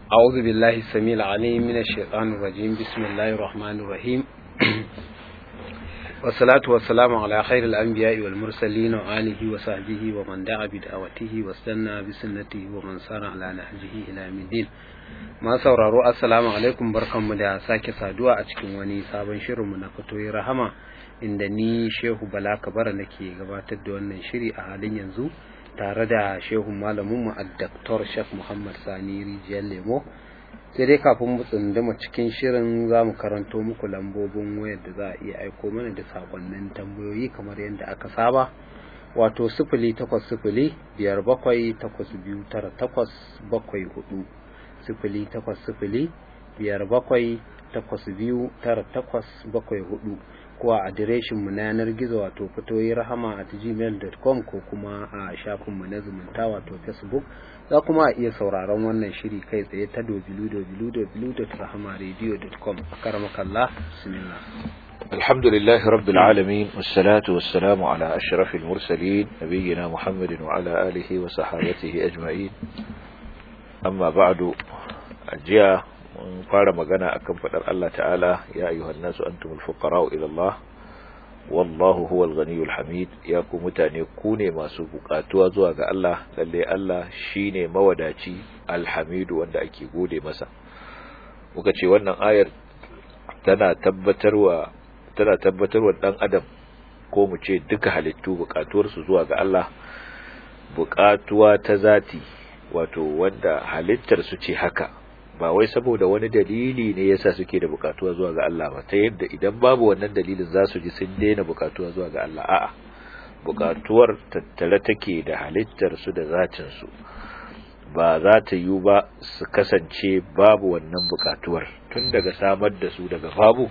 أعوذ بالله السميع العليم من الشيطان الرجيم بسم الله الرحمن الرحيم والصلاة والسلام على خير الأنبياء والمرسلين وآله وصحبه ومن دعا بدعوته واستنى بسنته ومن سار على نهجه إلى يوم الدين ما sauraro assalamu alaikum barkanmu da sake saduwa a cikin wani sabon shirinmu na fatoyi rahama inda ni shehu bala kabara nake gabatar da wannan shiri a halin yanzu tare da shehun malaminmu a Dr. Sheikh Muhammad Sani Rijiyar Lemo sai dai kafin mu tsunduma cikin shirin za mu karanto muku lambobin wayar da za a iya aiko mana da sakonnin tambayoyi kamar yadda aka saba wato sifili takwas sifili biyar bakwai takwas biyu tara takwas bakwai hudu sifili takwas sifili biyar bakwai takwas biyu tara takwas bakwai hudu ko a adireshin mu na yanar gizo wato fitoyi rahama at gmail.com ko kuma a shafin mu na zumunta wato facebook za kuma a iya sauraron wannan shiri kai tsaye ta www.rahamaradio.com akaramakallah bismillah الحمد لله رب العالمين والصلاة والسلام على أشرف المرسلين نبينا محمد وعلى آله وصحابته أجمعين أما بعد أجيا mun fara magana akan fadar Allah ta'ala ya ayyuhan nasu antumul fuqara'u ila Allah wallahu huwal ghaniyul hamid ya ku mutane ku ne masu bukatuwa zuwa ga Allah lalle Allah shine mawadaci alhamidu wanda ake gode masa muka ce wannan ayar tana tabbatarwa tana tabbatarwa dan adam ko mu ce duka halittu bukatuwar su zuwa ga Allah bukatuwa ta zati wato wanda halittar su ce haka ba wai saboda wani dalili ne yasa suke da bukatuwa zuwa ga Allah ba ta yadda idan babu wannan dalilin za su ji sun daina bukatuwa zuwa ga Allah a'a bukatuwar tattare take da halittar su da zatin su ba za ta yi ba su kasance babu wannan bukatuwar tun daga samar da su daga babu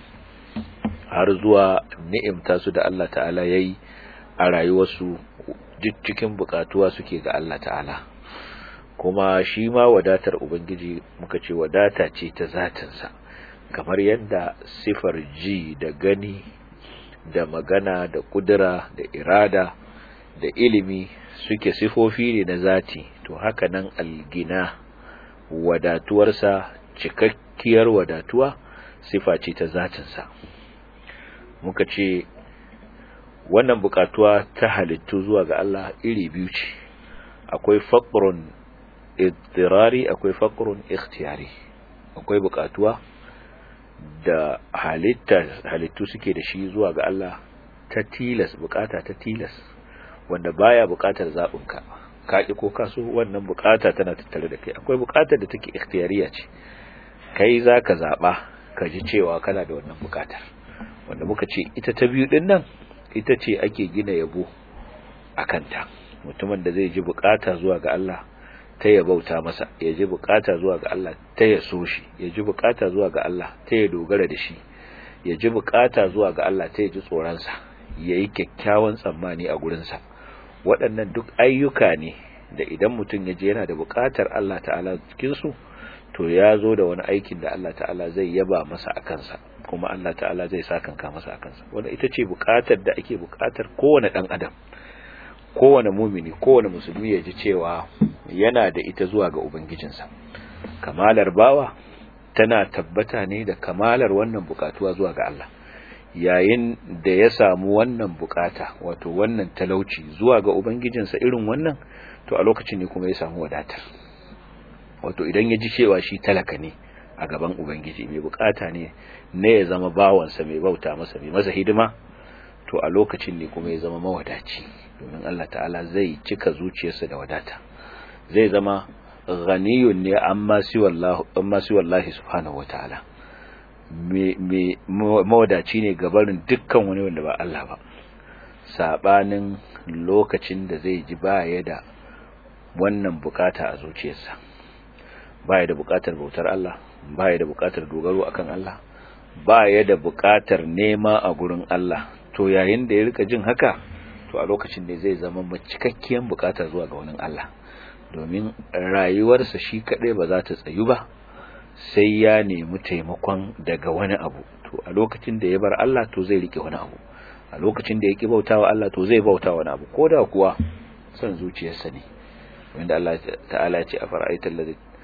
har zuwa ni'imta su da Allah ta'ala yayi a rayuwarsu cikin bukatuwa suke ga Allah ta'ala kuma shi ma wadatar ubangiji muka ce wadata ce ta zatinsa kamar yadda sifar ji da gani da magana da kudura da irada da ilimi suke sifofi ne na zati to haka nan algina wadatuwarsa cikakkiyar wadatuwa sifa ce ta zatinsa muka ce wannan bukatuwa ta halittu zuwa ga Allah iri biyu ce akwai faqrun ittirari akwai faqrun ikhtiyari akwai bukatuwa da halitta halittu suke da shi zuwa ga Allah ta tilas bukata ta tilas wanda baya bukatar zabinka ka ki ko kaso wannan bukata tana tattare da kai akwai bukatar da take ikhtiyariya ce kai zaka zaba ka ji cewa kana da wannan bukatar wanda muka ce ita ta biyu din nan ita ce ake gina yabo akanta mutumin da zai ji bukata zuwa ga Allah ta ya bauta masa ya ji bukata zuwa ga Allah ta ya so shi ya ji bukata zuwa ga Allah ta ya dogara da shi ya ji bukata zuwa ga Allah ta ya ji tsoronsa ya yi kyakkyawan tsammani a gurinsa waɗannan duk ayyuka ne da idan mutum ya je yana da bukatar Allah ta'ala cikinsu to ya zo da wani aikin da Allah ta'ala zai yaba masa a kansa kuma Allah ta'ala zai sakanka masa a kansa wanda ita ce bukatar da ake bukatar kowane ɗan adam kowane mumini kowane musulmi ya ji cewa yana da ita zuwa ga ubangijinsa kamalar bawa tana tabbata ne da kamalar wannan bukatuwa zuwa ga Allah yayin da ya samu wannan bukata wato wannan talauci zuwa ga ubangijinsa irin wannan to a lokacin ne kuma ya samu wadatar wato idan ya ji cewa shi talaka ne a gaban ubangiji mai bukata ne ne ya zama bawansa mai bauta masa mai masa hidima to a lokacin ne kuma ya zama mawadaci domin Allah ta'ala zai cika zuciyarsa da wadata zai zama ghaniyun ne amma si wallahi subhanahu wataala me mawadaci ne gabarin dukkan wani wanda ba Allah ba sabanin lokacin da zai ji baya da wannan bukata a zuciyarsa baya da bukatar bautar Allah baya da bukatar dogaro akan Allah baya da bukatar nema a gurin Allah to yayin da ya rika jin haka to a lokacin ne zai zama cikakkiyar bukata zuwa ga wani Allah domin rayuwarsa shi kadai ba za ta tsayu ba sai ya nemi taimakon daga wani abu to a lokacin da ya bar Allah to zai rike wani abu a lokacin da ya ki bautawa Allah to zai bauta wani abu koda kuwa son zuciyarsa ne wanda Allah ta'ala ya ce a fara'aitar ladhi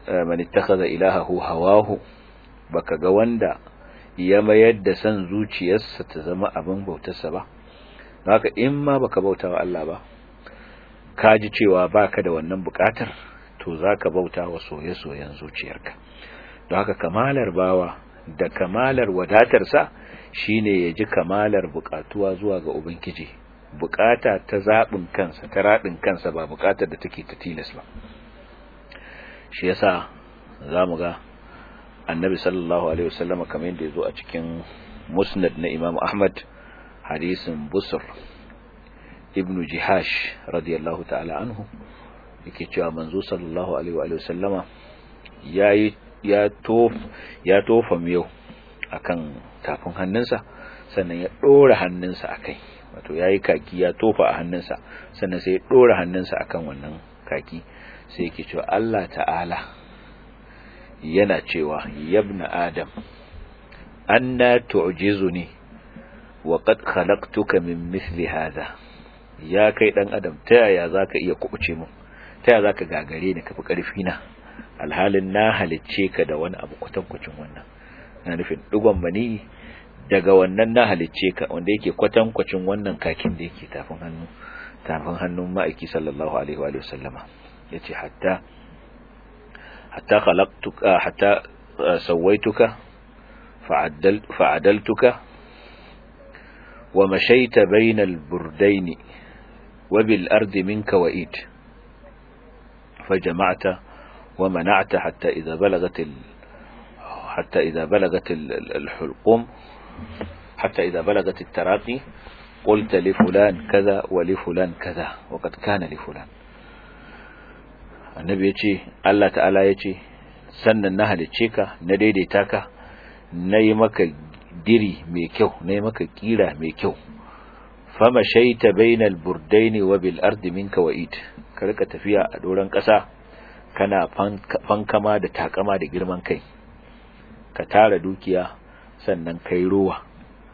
man ittakhadha ilahahu hawahu baka ga wanda ya mayar da san zuciyarsa ta zama abin bautarsa ba haka in ma baka bauta wa Allah ba ka ji cewa baka da wannan bukatar to zaka bauta wa soye-soyen zuciyarka don haka kamalar bawa da kamalar wadatarsa shine ya ji kamalar bukatuwa zuwa ga ubangiji bukata ta zaɓin kansa ta raɗin kansa ba bukatar da take ta tilas ba shi yasa zamu ga annabi sallallahu alaihi wasallam kamar yadda yazo a cikin musnad na imam ahmad hadisin busr ibn jihash radiyallahu ta'ala anhu yake cewa manzo sallallahu alaihi wa sallama yayi ya tof ya tofa miyau akan tafin hannunsa sannan ya dora hannunsa akai wato yayi kaki ya tofa a hannunsa sannan sai ya dora hannunsa akan wannan kaki sai yake cewa Allah ta'ala yana cewa yabna adam anna tu'jizuni wa qad khalaqtuka min mithli hadha ya kai dan adam ta yaya zaka iya kubuce mu ta yaya zaka gagare ni kafi karfi na alhalin na halicce ka da wani abu kwatankwacin wannan na nufin digon mani daga wannan na halicce ka wanda yake kwatankwacin wannan kakin da yake tafin hannu tafin hannun ma'aiki sallallahu alaihi wa sallama yace hatta hatta khalaqtuka hatta sawaituka fa'addal fa'adaltuka wa mashaita bainal burdaini wa bil ardi minka wa'id فجمعت ومنعت حتى إذا بلغت ال... حتى إذا بلغت الحلقوم حتى إذا بلغت التراقي قلت لفلان كذا ولفلان كذا وقد كان لفلان annabi ya ce Allah ta'ala ya ce sannan na halicce ka na daidaita ka na yi maka diri mai kyau na yi maka kira mai kyau fama shaita bainal burdaini wa bil ardi minka wa'id ka rika tafiya a doron ƙasa kana fankama da takama da girman kai ka tara dukiya sannan kai ruwa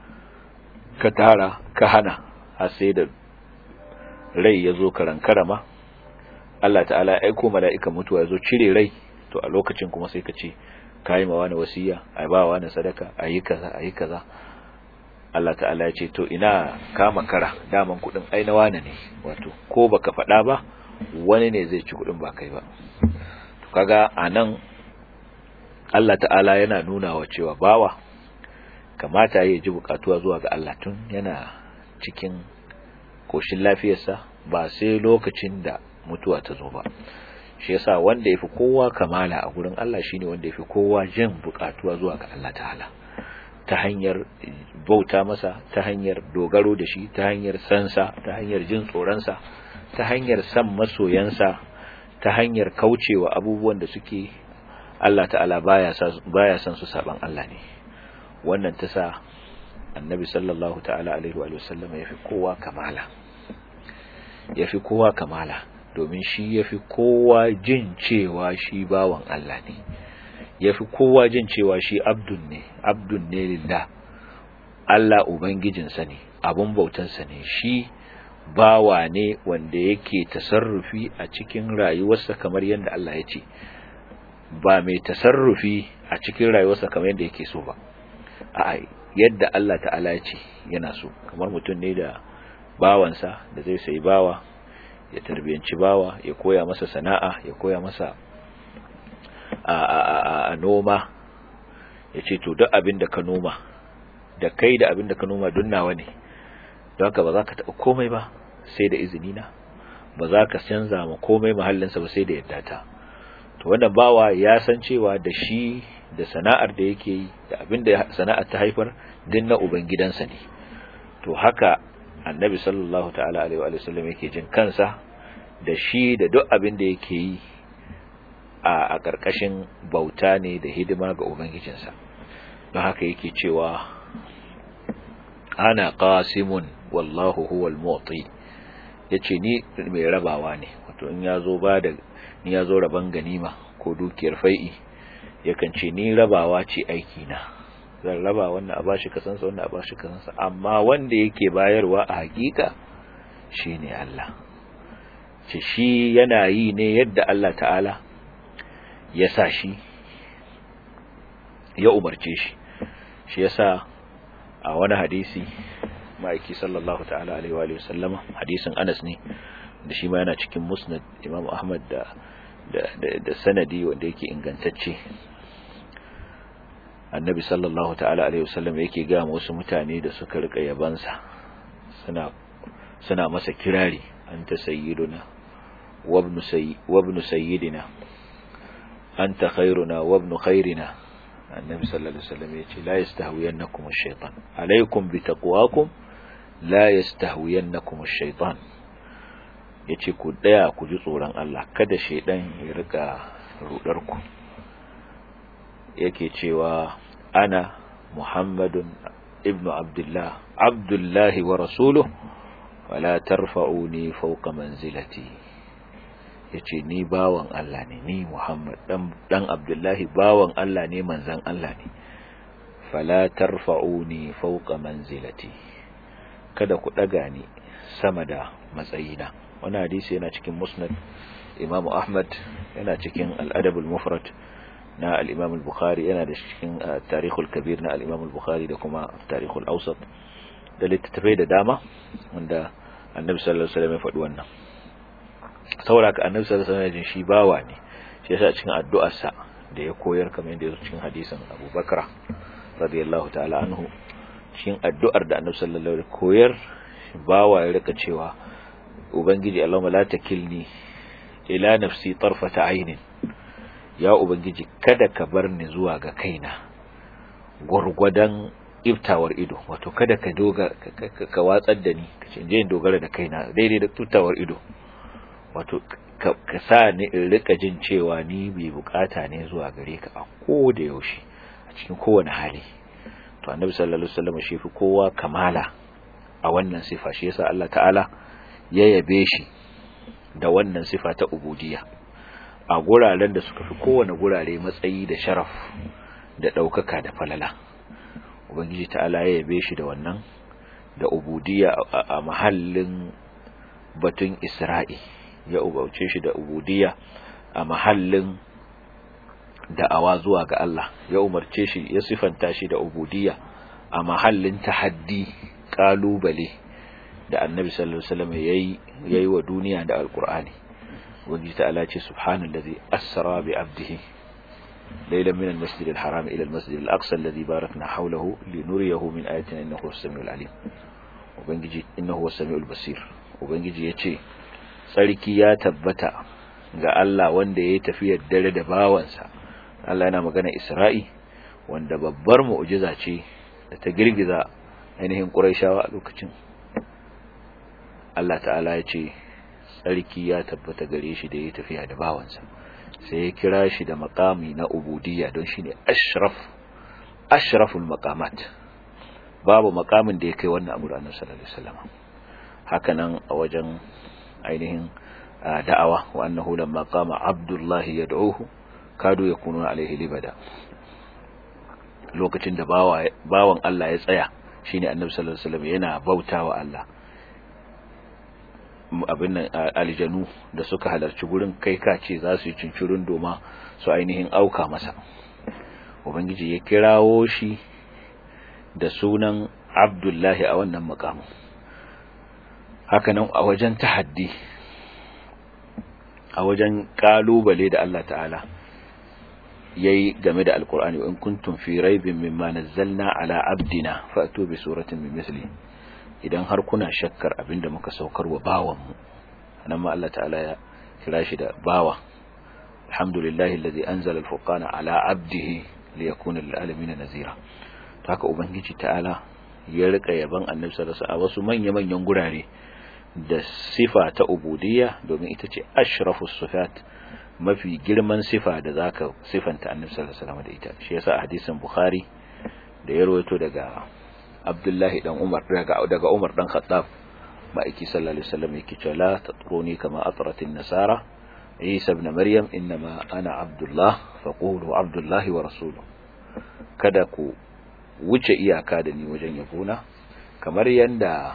ka tara ka hana har sai da rai ya zo karankarama Allah ta'ala ya aiko mala'ikan mutuwa ya zo cire rai to a lokacin kuma sai ka ce ka yi mawa na wasiya a ba wa na sadaka a yi kaza a yi kaza Allah ta'ala ya ce to ina kama kara daman kudin aina wane ne wato ko baka faɗa ba wani ne zai ci kudin ba kai ba to kaga anan Allah ta'ala yana nuna wa cewa bawa kamata ya ji bukatuwa zuwa ga Allah tun yana cikin koshin lafiyarsa ba sai lokacin da mutuwa ta zo ba shi yasa wanda yafi kowa kamala a gurin Allah shine wanda yafi kowa jin bukatuwa zuwa ga Allah ta'ala ta hanyar bauta masa ta hanyar dogaro da shi ta hanyar sansa ta hanyar jin tsoronsa ta hanyar san masoyansa ta hanyar kaucewa abubuwan da suke Allah ta'ala baya baya san su saban Allah ne wannan ta sa annabi sallallahu ta'ala alaihi wa sallam yafi kowa kamala yafi kowa kamala domin shi yafi kowa jin cewa shi bawan Allah ne yafi kowa jin cewa shi abdun ne abdun ne lillah Allah ubangijinsa ne abun bautansa ne shi bawa ne wanda yake tasarrufi a cikin rayuwarsa kamar yadda Allah ya ce ba mai tasarrufi a cikin rayuwarsa kamar yadda yake so ba a yadda Allah ta'ala ya ce yana so kamar mutum ne da bawansa da zai sai bawa ya tarbiyanci bawa ya koya masa sana'a ya koya masa a, a, a, a noma ya ce to duk abin da ka noma da kai da abin da ka noma don nawa ne don haka ba za ka taɓa komai ba sai da izini na ba za ka canza ma komai mahallinsa ba sai da yadda ta to wannan bawa ya san cewa da shi da sana'ar da yake yi da abin da sana'ar ta haifar din na ubangidansa ne to haka annabi sallallahu ta'ala alaihi wa sallam yake jin kansa da shi da duk abin da yake yi a a karkashin bauta ne da hidima ga ubangijinsa don haka yake cewa ana qasimun wallahu huwal mu'ti yace ni mai rabawa ne wato in yazo ba da ni yazo raban ganima ko dukiyar fai'i yakan ce ni rabawa ce aiki na zan raba wannan a bashi kasansa wannan a bashi kasansa amma wanda yake bayarwa a hakika shine Allah ce shi yana yi ne yadda Allah ta'ala ya sa shi ya umarce shi shi yasa a wani hadisi ma'aiki sallallahu ta'ala alaihi wa sallama hadisin Anas ne da shi ma yana cikin musnad Imam Ahmad da da sanadi wanda yake ingantacce annabi sallallahu ta'ala alaihi wasallam yake ga wasu mutane da suka rika yabansa suna suna masa kirari anta sayyiduna wa ibn sayyi wa ibn sayyidina anta khairuna wa ibn khairina annabi sallallahu alaihi wasallam yace la yastahwiyannakum ash-shaytan alaykum bi taqwakum la yastahwiyannakum ash-shaytan yace ku daya ku ji tsoron Allah kada shaydan ya rika rudar ku yake cewa ana muhammadun ibnu abdullah abdullahi wa rasuluhu wala tarfa'uni fawqa manzilati yace ni bawan Allah ne ni Muhammad dan dan Abdullahi bawan Allah ne manzan Allah ne fala tarfa'uni fawqa manzilati kada ku daga ni sama da matsayina wannan hadisi yana cikin musnad Imam Ahmad yana cikin al-Adab al-Mufrad na al-Imam al-Bukhari yana da cikin Tarikhul Kabir na al-Imam al-Bukhari da kuma Tarikhul Awsat da littattafai da dama wanda Annabi sallallahu alaihi wasallam ya faɗi wannan saboda ka Annabi sallallahu alaihi wasallam shi bawa ne shi yasa cikin addu'arsa da ya koyar kamar yadda yake cikin hadisin Abu Bakra radiyallahu ta'ala anhu cikin addu'ar da Annabi sallallahu alaihi wasallam koyar bawa ya rika cewa ubangiji Allahumma la takilni ila nafsi tarfata ainin ya ubangiji kada ka bar ni zuwa ga kaina gurgwadan iftawar ido wato kada ka doga ka watsar da ni kace je in dogara da kaina daidai da tutawar ido wato ka sa ni in rika jin cewa ni bai bukata ne zuwa gare ka a ko da yaushe a cikin kowane hali to annabi sallallahu alaihi wasallam shi fi kowa kamala a wannan sifa shi yasa Allah ta'ala ya yabe shi da wannan sifa ta ubudiyya a guraren da suka fi kowane gurare matsayi da sharaf da ɗaukaka da falala ubangiji ta'ala ya yabe shi da wannan da ubudiyya a mahallin batun isra'i ya ubauce shi da ubudiyya a mahallin da'awa zuwa ga Allah ya umarce shi ya sifanta shi da ubudiyya a mahallin tahaddi kalubale da annabi sallallahu alaihi wasallam yayi yayi wa duniya da alqur'ani wanda ta'ala ce subhanallazi asra bi abdihi laylan min almasjid alharam ila almasjid alaqsa alladhi barakna hawlahu linuriyahu min ayatina innahu as-sami'ul alim ubangiji innahu as-sami'ul basir ubangiji yace sarki ya tabbata ga Allah wanda yayi tafiyar dare da bawansa Allah yana magana Isra'i wanda babbar mu'jiza ce da ta girgiza ainihin Qurayshawa a lokacin Allah ta'ala ya ce tsarki ya tabbata gare shi da ya tafiya da bawansa sai ya kira shi da makami na ubudiyya don shi ne ashraf ashraful maqamat babu makamin da ya kai wannan abu ranar sallallahu alaihi wasallam haka nan a wajen ainihin da'awa wa annahu lamma qama abdullahi yad'uhu kadu yakunu alaihi libada lokacin da bawan Allah ya tsaya shine annabi sallallahu alaihi wasallam yana bautawa Allah abin nan aljanu da suka halarci gurin kai kace za su yi cincirin doma su ainihin auka masa ubangiji ya kirawo shi da sunan abdullahi a wannan makamu hakanan a wajen tahaddi a wajen kalubale da Allah ta'ala yayi game da alkur'ani in kuntum fi raibin mimma nazzalna ala abdina fa'tu bi suratin min misli idan har kuna shakkar abinda muka saukar wa bawanmu nan ma Allah ta'ala ya kira shi da bawa alhamdulillahi alladhi anzala al-furqana ala abdihi liyakuna lil alamin nazira to haka ubangiji ta'ala ya rika yaban annabi sallallahu alaihi wasallam a wasu manya manyan gurare da sifa ta ubudiyya domin ita ce ashrafus sifat mafi girman sifa da zaka sifanta annabi sallallahu alaihi wasallam da ita shi yasa a hadisin bukhari da ya rawaito daga Abdullahi dan Umar daga daga Umar dan Khattab ma'aiki sallallahu alaihi wasallam yake cewa la tatruni kama atrat an-nasara Isa ibn Maryam inma ana Abdullah faqulu Abdullah wa rasuluhu kada ku wuce iyaka da ni wajen yabona kamar yanda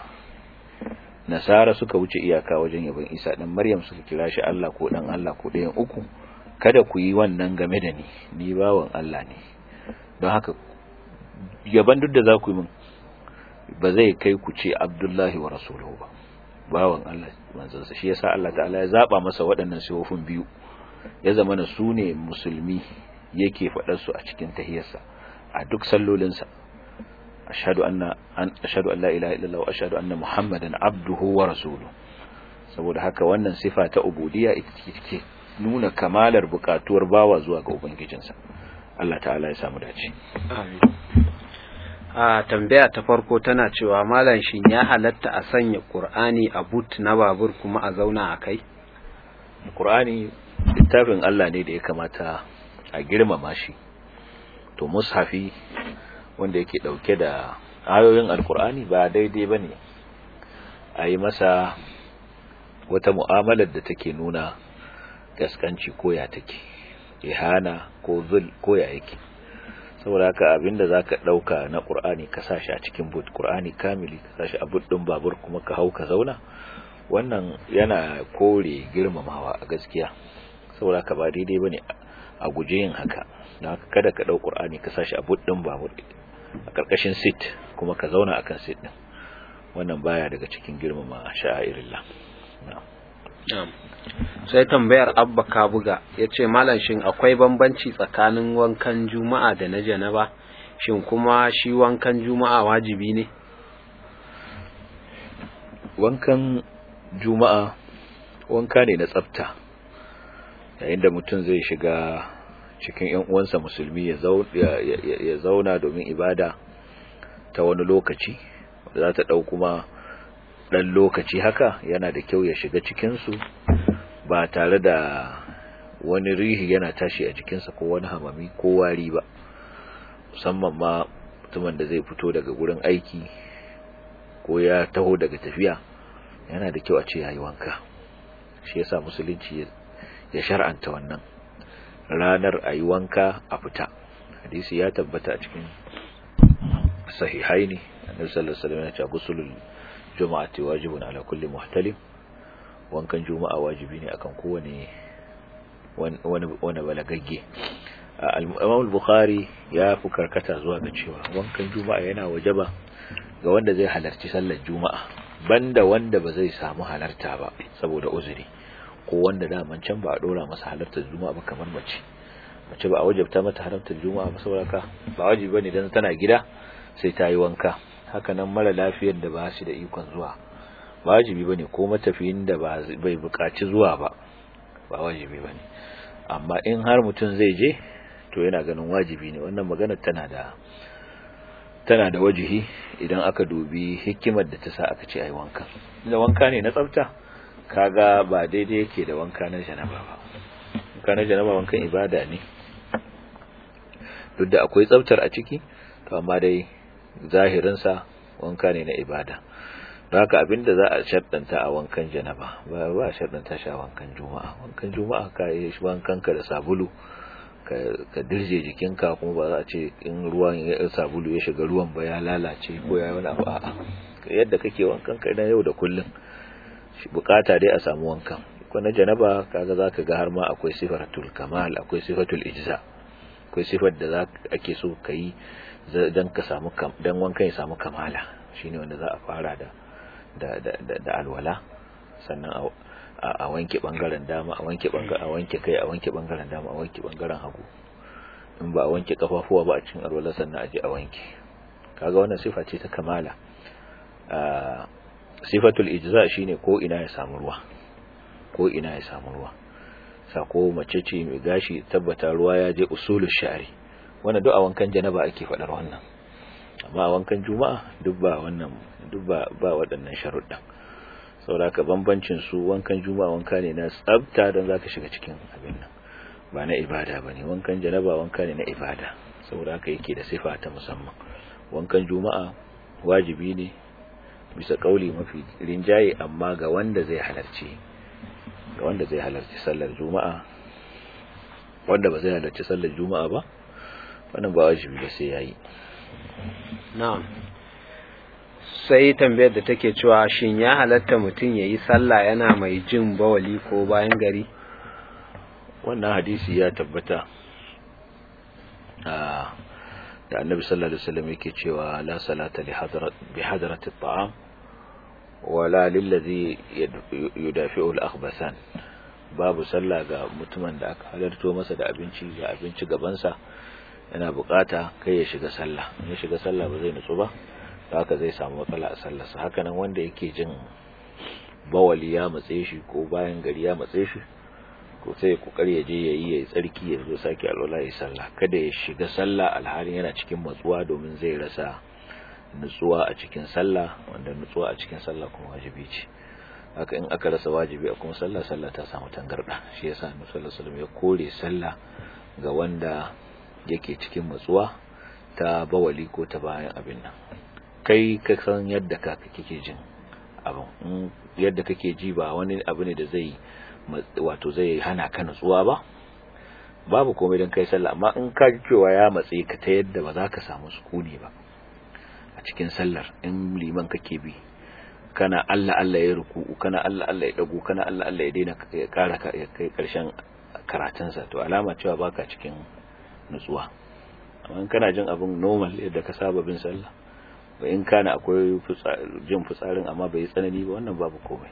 nasara suka wuce iyaka wajen yabon Isa dan Maryam suka kira shi Allah ko dan Allah ko ɗayan uku kada ku yi wannan game da ni ni bawan Allah ne don haka yaban duk da za ku yi min ba zai kai ku ce Abdullahi wa rasuluhu ba bawan Allah manzansa shi yasa Allah ta'ala ya zaba masa waɗannan sifofin biyu ya zama na su ne musulmi yake faɗar su a cikin tahiyarsa a duk sallolinsa ashhadu anna an ashhadu an la ilaha illallah wa ashhadu anna muhammadan abduhu wa rasuluhu saboda haka wannan sifa ta ubudiyya ita ce nuna kamalar bukatuwar bawa zuwa ga ubangijinsa Allah ta'ala ya samu dace amin a tambaya ta farko tana cewa malam shin ya halatta a sanya qur'ani a boot na babur kuma a zauna a kai qur'ani littafin Allah ne da ya kamata a girmama shi to mushafi wanda yake dauke da ayoyin alqur'ani ba daidai bane a yi masa wata mu'amalar da take nuna gaskanci ko ya take ihana ko zul ko ya yake saboda haka abinda zaka dauka na Qur'ani ka sashi a cikin boot Qur'ani kamili ka sashi a boot din babur kuma ka hau ka zauna wannan yana kore girmamawa a gaskiya saboda haka ba daidai bane a guje yin haka dan haka kada ka dau Qur'ani ka sashi a boot din babur a karkashin seat kuma ka zauna akan seat din wannan baya daga cikin girmama sha'irillah na'am sai tambayar abba kabuga ya ce malam shin akwai bambanci tsakanin wankan juma'a da na janaba shin kuma shi wankan juma'a wajibi ne wankan juma'a wanka ne na tsafta yayin da mutum zai shiga cikin yan uwansa musulmi ya zauna domin ibada ta wani lokaci za ta ɗau kuma ɗan lokaci haka yana da kyau ya shiga cikinsu ba tare da wani rihi yana tashi a jikinsa ko wani hamami ko wari ba musamman ma mutumin da zai fito daga gurin aiki ko ya taho daga tafiya yana da kyau a ce yayi wanka shi yasa musulunci ya shar'anta wannan ranar ayi wanka a fita hadisi ya tabbata a cikin sahihaini annabi sallallahu alaihi wasallam ya ce gusulul juma'ati wajibun ala kulli muhtalim wankan juma'a wajibi ne akan kowane wani wani balagagge al-Imam al-Bukhari ya fi karkata zuwa ga cewa wankan juma'a yana wajaba ga wanda zai halarci sallar juma'a banda wanda ba zai samu halarta ba saboda uzuri ko wanda daman can ba a dora masa halartar juma'a ba kamar mace mace ba a wajabta mata halartar juma'a ba saboda ka ba wajibi bane dan tana gida sai ta yi wanka haka nan mara lafiyar da ba shi da ikon zuwa ba wajibi bane ko matafiyin da ba bai buƙaci zuwa ba ba wajibi bane amma in har mutum zai je to yana ganin wajibi ne wannan magana tana da tana da wajihi idan aka dubi hikimar da ta sa aka ce ai wanka da wanka ne na tsafta kaga ba daidai yake da wanka na janaba ba wanka na janaba wankan ibada ne duk da akwai tsaftar a ciki to amma dai zahirinsa wanka ne na ibada don haka abinda za a shaddanta a wankan janaba ba ba a shaddanta shi a wankan juma'a wankan juma'a ka yi wankanka da sabulu ka dirje jikinka kuma ba za a ce in ruwan ya sabulu ya shiga ruwan ba ya lalace ko ya wani abu a'a yadda kake wankan ka idan yau da kullum bukata dai a samu wankan ko na janaba kaga zaka ga har ma akwai sifatul kamal akwai sifatul ijza akwai sifar da ake so kai dan ka samu dan wankan ya samu kamala shine wanda za a fara da da da da alwala sannan a wanke bangaren dama a wanke bangaren a wanke kai a wanke bangaren dama a wanke bangaren hagu in ba a wanke kafafuwa ba a cikin alwala sannan a je a wanke kaga wannan sifa ce ta kamala sifatul ijza shine ko ina ya samu ruwa ko ina ya samu ruwa sako mace ce mai gashi tabbata ruwa ya je usulul sha'ri wannan duk a wankan janaba ake faɗar wannan amma a wankan juma'a duk ba wannan duk ba ba waɗannan sharuɗan saboda ka bambancin su wankan juma'a wanka ne na tsafta don zaka shiga cikin abin nan ba na ibada bane wankan janaba wanka ne na ibada saboda haka yake da sifa ta musamman wankan juma'a wajibi ne bisa kauli mafi rinjaye amma ga wanda zai halarci ga wanda zai halarci sallar juma'a wanda ba zai halarci sallar juma'a ba wannan ba wajibi ba sai yayi na'am sai tambayar da take cewa shin ya halatta mutum yayi sallah yana mai jin bawali ko bayan gari wannan hadisi ya tabbata da annabi sallallahu alaihi wasallam yake cewa la salata li hadrat bi hadrati at-ta'am wala lil ladhi yudafi'u al-akhbathan babu sallah ga mutumin da aka halarto masa da abinci ga abinci gaban sa yana bukata kai ya shiga sallah ya shiga sallah ba zai nutsu ba haka zai samu matsala a sallarsa haka nan wanda yake jin bawali ya matse shi ko bayan gari ya matse shi ko sai kokari ya je yayi yayi tsarki ya zo sake alwala ya sallah kada ya shiga sallah alhalin yana cikin matsuwa domin zai rasa nutsuwa a cikin sallah wanda nutsuwa a cikin sallah kuma wajibi ce haka in aka rasa wajibi a kuma sallah sallah ta samu tangarda shi yasa Annabi sallallahu alaihi wasallam ya kore sallah ga wanda yake cikin matsuwa ta bawali ko ta bayan abin nan kai ka san yadda ka kake jin abin yadda kake ji ba wani abu ne da zai wato zai hana ka nutsuwa ba babu komai don kai sallah amma in ka ji cewa ya matse ka ta yadda ba za ka samu sukuni ba a cikin sallar in liman kake bi kana Allah Allah ya ruku'u kana Allah Allah ya dago kana Allah Allah ya daina ya kara ya kai karshen karatunsa to alama cewa baka cikin nutsuwa amma in kana jin abin normal yadda ka saba bin sallah ba in kana akwai jin fitsarin amma bai tsanani ba wannan babu komai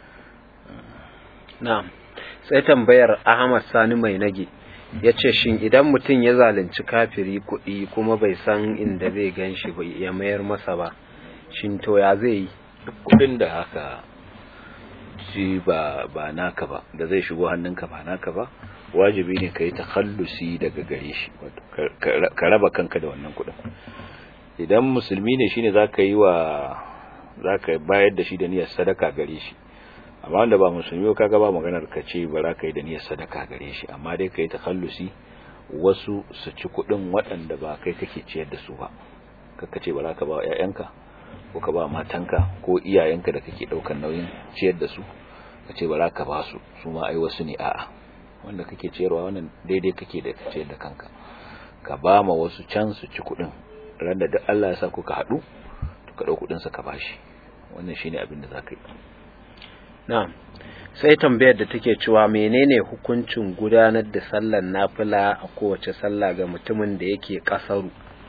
na'am sai tambayar Ahmad Sani mai nage yace shin idan mutum ya zalunci kafiri kuɗi kuma bai san inda zai ganshi ba ya mayar masa ba shin to ya zai yi kudin da haka shi ba ba naka ba da zai shigo hannunka ba naka ba wajibi ne ka yi takhallusi daga gare shi ka raba kanka da wannan kudin idan musulmi ne shine zaka yi wa zaka bayar da shi da niyyar sadaka gare shi amma wanda ba musulmi ba kaga ba maganar ka ce ba za ka yi da niyyar sadaka gare shi amma dai ka yi takhallusi wasu su ci kudin waɗanda ba kai kake ciyar da su ba kaka ce ba za ka ba wa ƴaƴanka ko ka ba matanka ko iyayenka da kake ɗaukar nauyin ciyar da su ka ce ba za ka ba su su ma ai wasu ne a'a wanda kake ciyarwa wannan daidai kake da ciyar da kanka ka ba ma wasu can su ci kudin ran da duk Allah ya sa kuka haɗu to ka ɗau kudin sa ka bashi wannan shine abin da zaka yi na'am sai tambayar da take cewa menene hukuncin gudanar da sallar nafila a kowace sallah ga mutumin da yake kasaru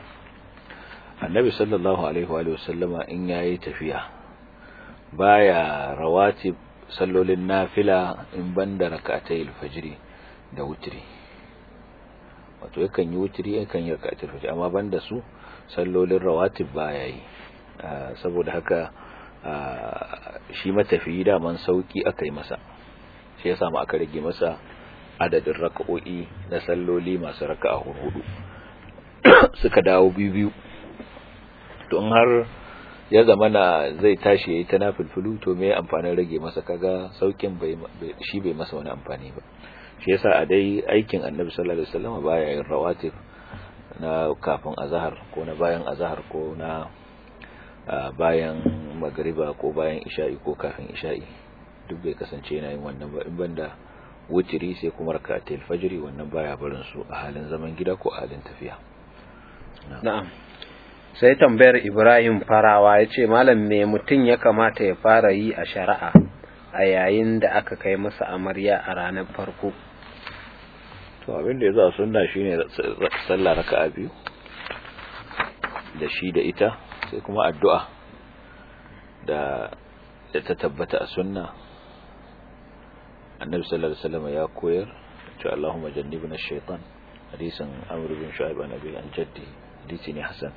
annabi sallallahu alaihi wa sallama in yayi tafiya baya rawatib sallolin nafila in banda rak'atay al-fajr da wutri wato yakan yi wutri yakan yi rak'atay al-fajr amma banda su sallolin rawatib baya yi saboda haka shi matafiyi daman sauki aka yi masa shi ya samu aka rage masa adadin raka'o'i na salloli masu raka'a hudu suka dawo biyu to in har ya zama na zai tashi yayi ta nafilfilu to me amfanin rage masa kaga saukin bai shi bai masa wani amfani ba shi yasa a dai aikin Annabi sallallahu alaihi wasallam baya yin rawatib na kafin azhar ko na bayan azhar ko na bayan magriba ko bayan isha'i ko kafin isha'i duk bai kasance yana yin wannan ba in banda wutiri sai kuma rakatul fajri wannan baya barin su a halin zaman gida ko a halin tafiya na'am sai tambayar Ibrahim Farawa ya ce malam me mutum ya kamata ya fara yi a shari'a a yayin da aka kai masa amarya a ranar farko to abin da ya za sunna shine sallah raka'a biyu da shi da ita sai kuma addu'a da da ta tabbata a sunna annabi sallallahu alaihi wasallam ya koyar cewa Allahumma jannibna ash-shaytan hadisin Amr bin Shu'aib an Abi an Jaddi hadisi ne hasan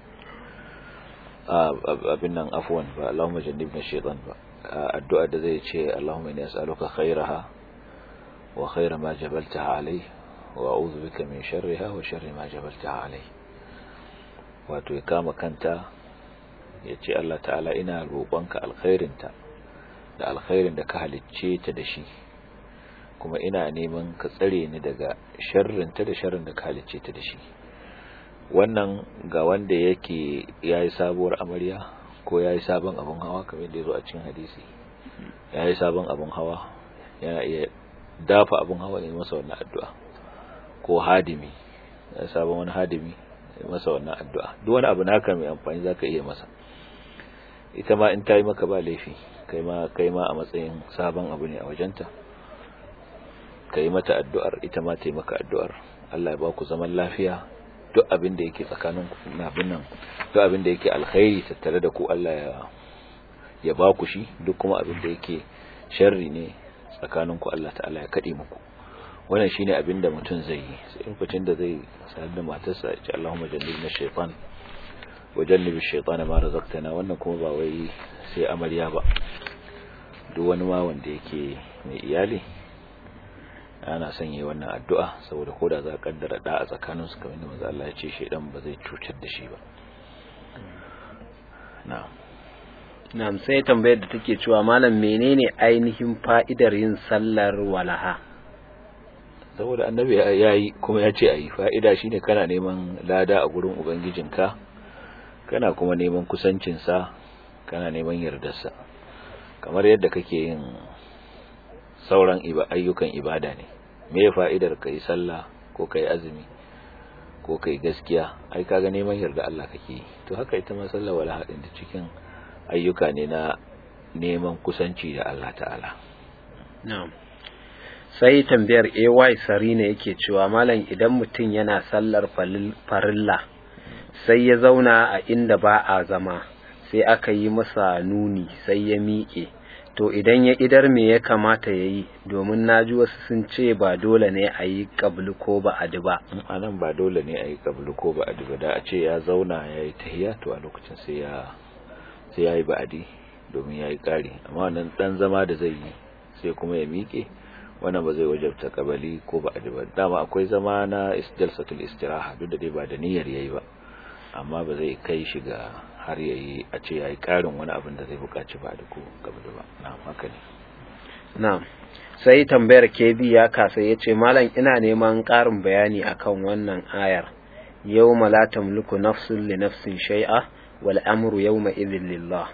abin nan afwan ba Allahumma jannibna ash-shaytan ba addu'a da zai ce Allahumma inni as'aluka khairaha wa khaira ma jabaltaha alayhi wa a'udhu bika min sharriha wa sharri ma jabaltaha alayhi wato ya kama kanta ya ce Allah ta'ala ina roƙonka alkhairinta da alkhairin da ka halicce ta da shi kuma ina neman ka tsare ni daga sharrinta da sharrin da ka halicce ta da shi wannan ga wanda yake yayi sabuwar amarya ko yayi sabon abun hawa kamar da yazo a cikin hadisi yayi sabon abun hawa yana iya dafa abun hawa ya masa wannan addu'a ko hadimi ya sabon wani hadimi ya masa wannan addu'a duk wani abu naka mai amfani zaka iya masa ita ma in tayi maka ba laifi kai ma kai ma a matsayin sabon abu ne a wajenta ka yi mata addu'ar ita ma ta yi maka addu'ar Allah ya ba ku zaman lafiya duk abin da yake tsakanin ku na abin nan duk abin da yake alkhairi tattare da ku Allah ya ya ba ku shi duk kuma abin da yake sharri ne tsakanin ku Allah ta'ala ya kade muku wannan shine abin da mutum zai yi sai lokacin da zai sayar da matarsa ya ce Allahumma jannibna shaytan wa jannibi shaytana ma razaqtana wannan kuma ba wai sai amarya ba duk wani ma wanda yake mai iyali ana son yi wannan addu'a saboda koda za a kaddara da a tsakanin su kamar da manzo Allah ya ce shedan ba zai cutar da shi ba na'am na'am sai tambayar da take cewa malam menene ainihin fa'idar yin sallar walaha saboda annabi ya yi kuma ya ce ayi fa'ida shine kana neman lada a gurin ubangijinka kana kuma neman kusancinsa kana neman yardarsa kamar yadda kake yin sauran ayyukan ibada ne me fa'idar ka yi sallah ko ka yi azumi ko ka yi gaskiya ai kaga neman yarda Allah kake yi to haka ita ma sallah wala haɗin da cikin ayyuka ne na neman kusanci da Allah ta'ala na'am sai tambayar AY Sarina yake cewa malam idan mutum yana sallar farilla sai ya zauna a inda ba a zama sai aka yi masa nuni sai ya miƙe to idan ya idar me ya kamata ya yi domin na ji wasu sun ce ba dole ne a yi ƙablu ko ba a ba a nan ba dole ne a yi ƙablu ko ba a ba da a ce ya zauna ya yi tahiya to a lokacin sai ya sai ya yi ba'adi domin ya yi ƙari amma wannan ɗan zama da zai yi sai kuma ya miƙe wannan ba zai wajabta ƙabali ko ba a ba dama akwai zama na jalsatul istiraha duk da dai ba da niyyar yayi ba amma ba zai kai shi ga har yayi a ce yayi karin wani abin da zai buƙaci ba da ku gaba da ba na'am haka ne na'am sai tambayar kebi ya kasa yace malam ina neman ƙarin bayani akan wannan ayar yawma la tamliku nafsun li nafsin shay'a wal amru yawma idhin lillah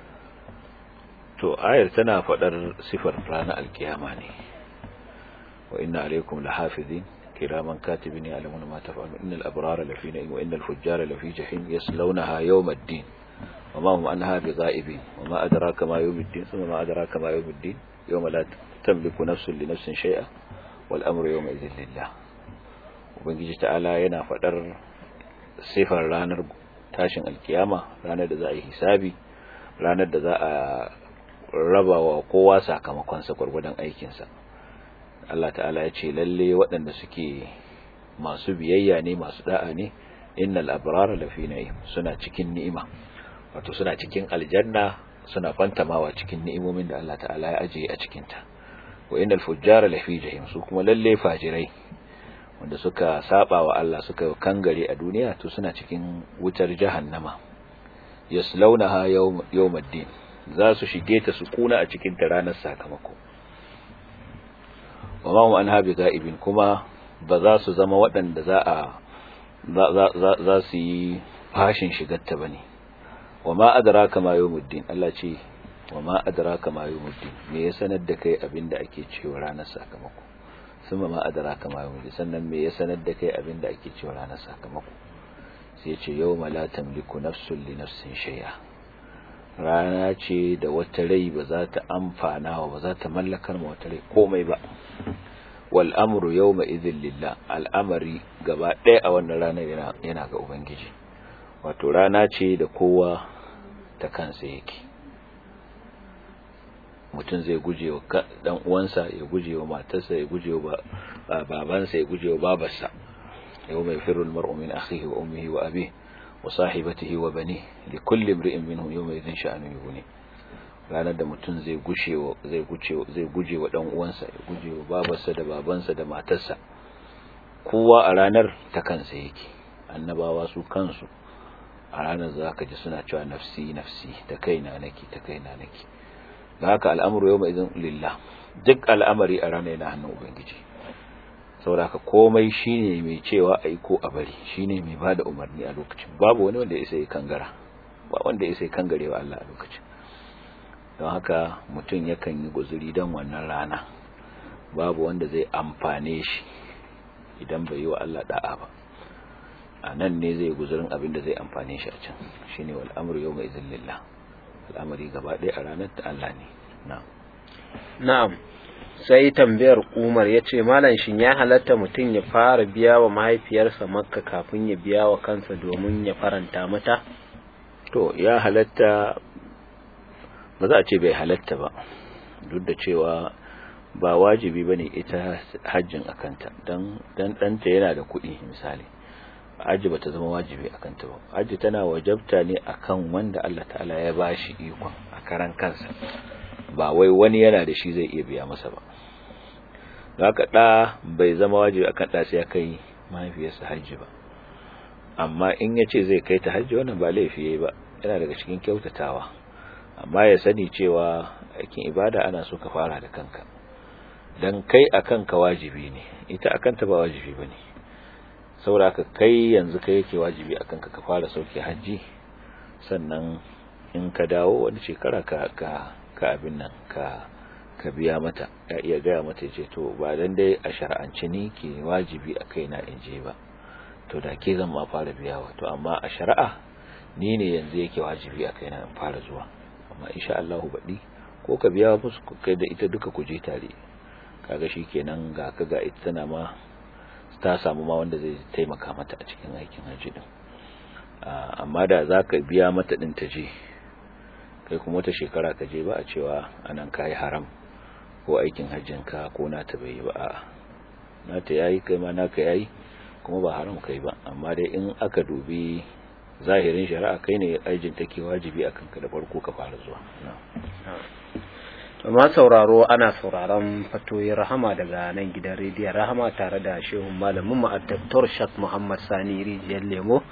to ayar tana faɗar sifar ranar alkiyama ne wa inna alaikum lahafizin كراما كاتبين يعلمون ما تفعلون إن الأبرار لفي نعيم وإن الفجار لفي جحيم يصلونها يوم الدين وما هم عنها بغائبين وما أدراك ما يوم الدين ثم ما أدراك ما يوم الدين يوم لا تملك نفس لنفس شيئا والأمر يومئذ لله وبنجي تعالى ينا فدر sifar ranar tashin alkiyama ranar da za a yi hisabi ranar da za a raba wa kowa sakamakonsa gwargwadon aikinsa Allah ta'ala ya ce lalle waɗanda suke masu biyayya ne masu da'a ne innal abrara lafi na'im suna cikin ni'ima wato suna cikin aljanna suna fantamawa cikin ni'imomin da Allah ta'ala ya ajiye a cikin ta wa innal fujjara lafi jahim su kuma lalle fajirai wanda suka saba wa Allah suka kangare a duniya to suna cikin wutar jahannama yaslaunaha yawm yawmaddin za su shige ta su kuna a cikin ta ranar sakamako wa ma hum anha bigaibin kuma ba za su zama waɗanda za a za su yi fashin shigarta bane wa ma adraka ma yawmuddin Allah ce wa ma adraka ma yawmuddin me ya sanar da kai abinda ake cewa ranar sakamako suma ma adraka ma yawmuddin sannan me ya sanar da kai abinda ake cewa ranar sakamako sai ce yawma la tamliku nafsun li nafsin shay'a rana ce da wata rai ba za ta amfana wa ba za ta mallakar ma wata rai komai ba wal amru yawma idhil lillah al'amari gaba ɗaya a wannan ranar yana yana ga ubangiji wato rana ce da kowa ta kansa yake mutum zai guje wa dan uwansa ya guje wa matarsa ya guje wa babansa ya guje wa babarsa yawma yafirru al-mar'u min akhihi wa ummihi wa abihi وصاحبته وبنيه لكل امرئ منهم يومئذ شأن يغني ranar da mutum zai gushe zai guce zai guje wa dan uwansa ya guje wa babarsa da babansa da matarsa kowa a ranar ta kansa yake annabawa su kansu a ranar zaka ji suna cewa nafsi nafsi ta kaina nake ta kaina nake da haka al'amuru yawma idan lillah duk al'amari a ranar yana hannun ubangiji saboda haka komai shine mai cewa ai ko a bari shine mai bada umarni a lokacin babu wani wanda ya sai kangara ba wanda ya sai kangare wa Allah a lokacin don haka mutum yakan yi guzuri don wannan rana babu wanda zai amfane shi idan bai yi wa Allah da'a ba a nan ne zai guzurin abin da zai amfane shi a can shine wal amru yawma idzin lillah al'amari gaba ɗaya a ranar ta Allah ne na'am na'am sai tambayar umar ya ce malam shin ya halatta mutum ya fara biya wa mahaifiyarsa makka kafin ya biya wa kansa domin ya faranta mata to ya halatta ba za a ce bai halatta ba duk da cewa ba wajibi bane ita hajjin akanta dan dan danta yana da kuɗi misali hajji bata zama wajibi akanta ba hajji tana wajabta ne akan wanda Allah ta'ala ya bashi ikon a karan kansa ba wai wani yana da shi zai iya biya masa ba haka da bai zama wajibi akan da sai ya kai mahaifiyarsa hajji ba amma in ya ce zai kai ta hajji wannan ba laifi yayi ba yana daga cikin kyautatawa amma ya sani cewa aikin ibada ana so ka fara da kanka dan kai akan ka wajibi ne ita akan ta ba wajibi bane saboda ka kai yanzu kai yake wajibi akan ka ka fara sauke haji sannan in ka dawo wani shekara ka ka ka abin nan ka ka biya mata ya iya gaya mata ce to ba dan dai a shar'anci ni ke wajibi a kaina in je ba to da ke zan ma fara biyawa to amma a shari'a ni ne yanzu yake wajibi a kaina in fara zuwa amma insha Allah baɗi ko ka biya musu kai da ita duka ku je tare kaga shikenan ga ka ga ita tana ma ta samu ma wanda zai taimaka mata a cikin aikin haji din amma da zaka biya mata din ta je kai kuma wata shekara ka je ba a cewa anan kai haram ko aikin hajjin ka ko na ta bai ba a'a na ta yayi kai ma naka yayi kuma ba haram kai ba amma dai in aka dubi zahirin shari'a kai ne ajin take wajibi akan ka da farko ka fara zuwa amma sauraro ana sauraron fatoyin rahama daga nan gidan rediyon rahama tare da shehun malamin mu Dr. Shak Muhammad Sani Rijiyar Lemo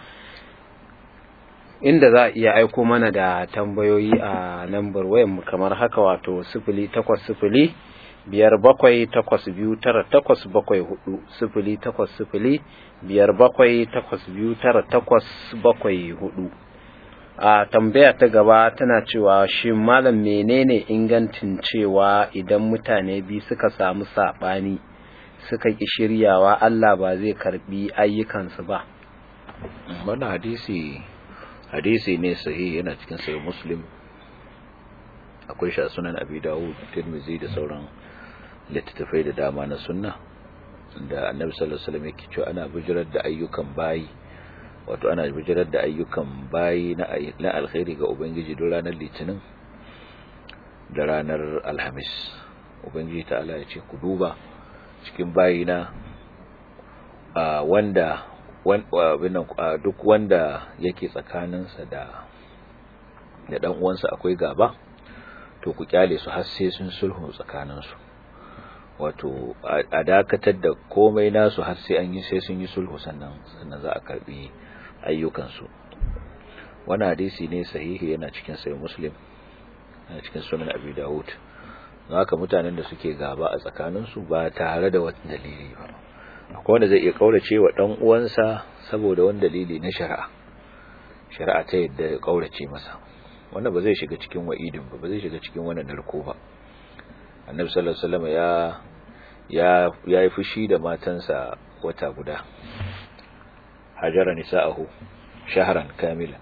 inda za a iya aiko mana da tambayoyi a lambar wayan mu kamar haka wato sifili takwas sifili biyar bakwai takwas biyu tara takwas bakwai hudu sifili takwas sifili biyar bakwai takwas biyu tara takwas bakwai hudu a tambaya ta gaba tana cewa shi malam menene ingancin cewa idan mutane biyu suka samu saɓani suka ƙi shiryawa Allah ba zai karbi ayyukansu ba wannan hadisi hadisi ne sahihi yana cikin sahih muslim akwai shi a sunan abi dawud tirmizi da sauran littattafai da dama na sunna da annabi sallallahu alaihi wasallam yake cewa ana bijirar da ayyukan bayi wato ana bijirar da ayyukan bayi na na alkhairi ga ubangiji don ranar litinin da ranar alhamis ubangiji ta'ala ya ce ku duba cikin bayina a wanda duk wanda yake tsakaninsa da da dan uwansa akwai gaba to ku kyale su har sai sun sulhu tsakaninsu wato a dakatar da komai nasu har sai an yi sai sun yi sulhu sannan sannan za a karbi ayyukansu wani hadisi ne sahihi yana cikin sai muslim yana cikin sunan abi dawud haka mutanen da suke gaba a tsakaninsu ba tare da wata dalili ba akwai wanda zai iya kaurace wa dan uwansa saboda wani dalili na shari'a shari'a ta yadda ya kaurace masa wannan ba zai shiga cikin wa'idin ba ba zai shiga cikin wannan narko ba annabi sallallahu alaihi wasallam ya ya ya yi fushi da matansa wata guda hajara nisa'ahu shahran kamila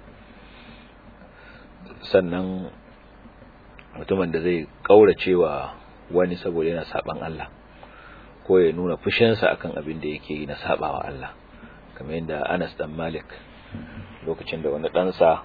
sannan mutumin da zai kaurace wa wani saboda yana saban Allah ko ya nuna fushinsa akan abin da yake yi na sabawa Allah kamar yadda Anas dan Malik lokacin da wani ɗansa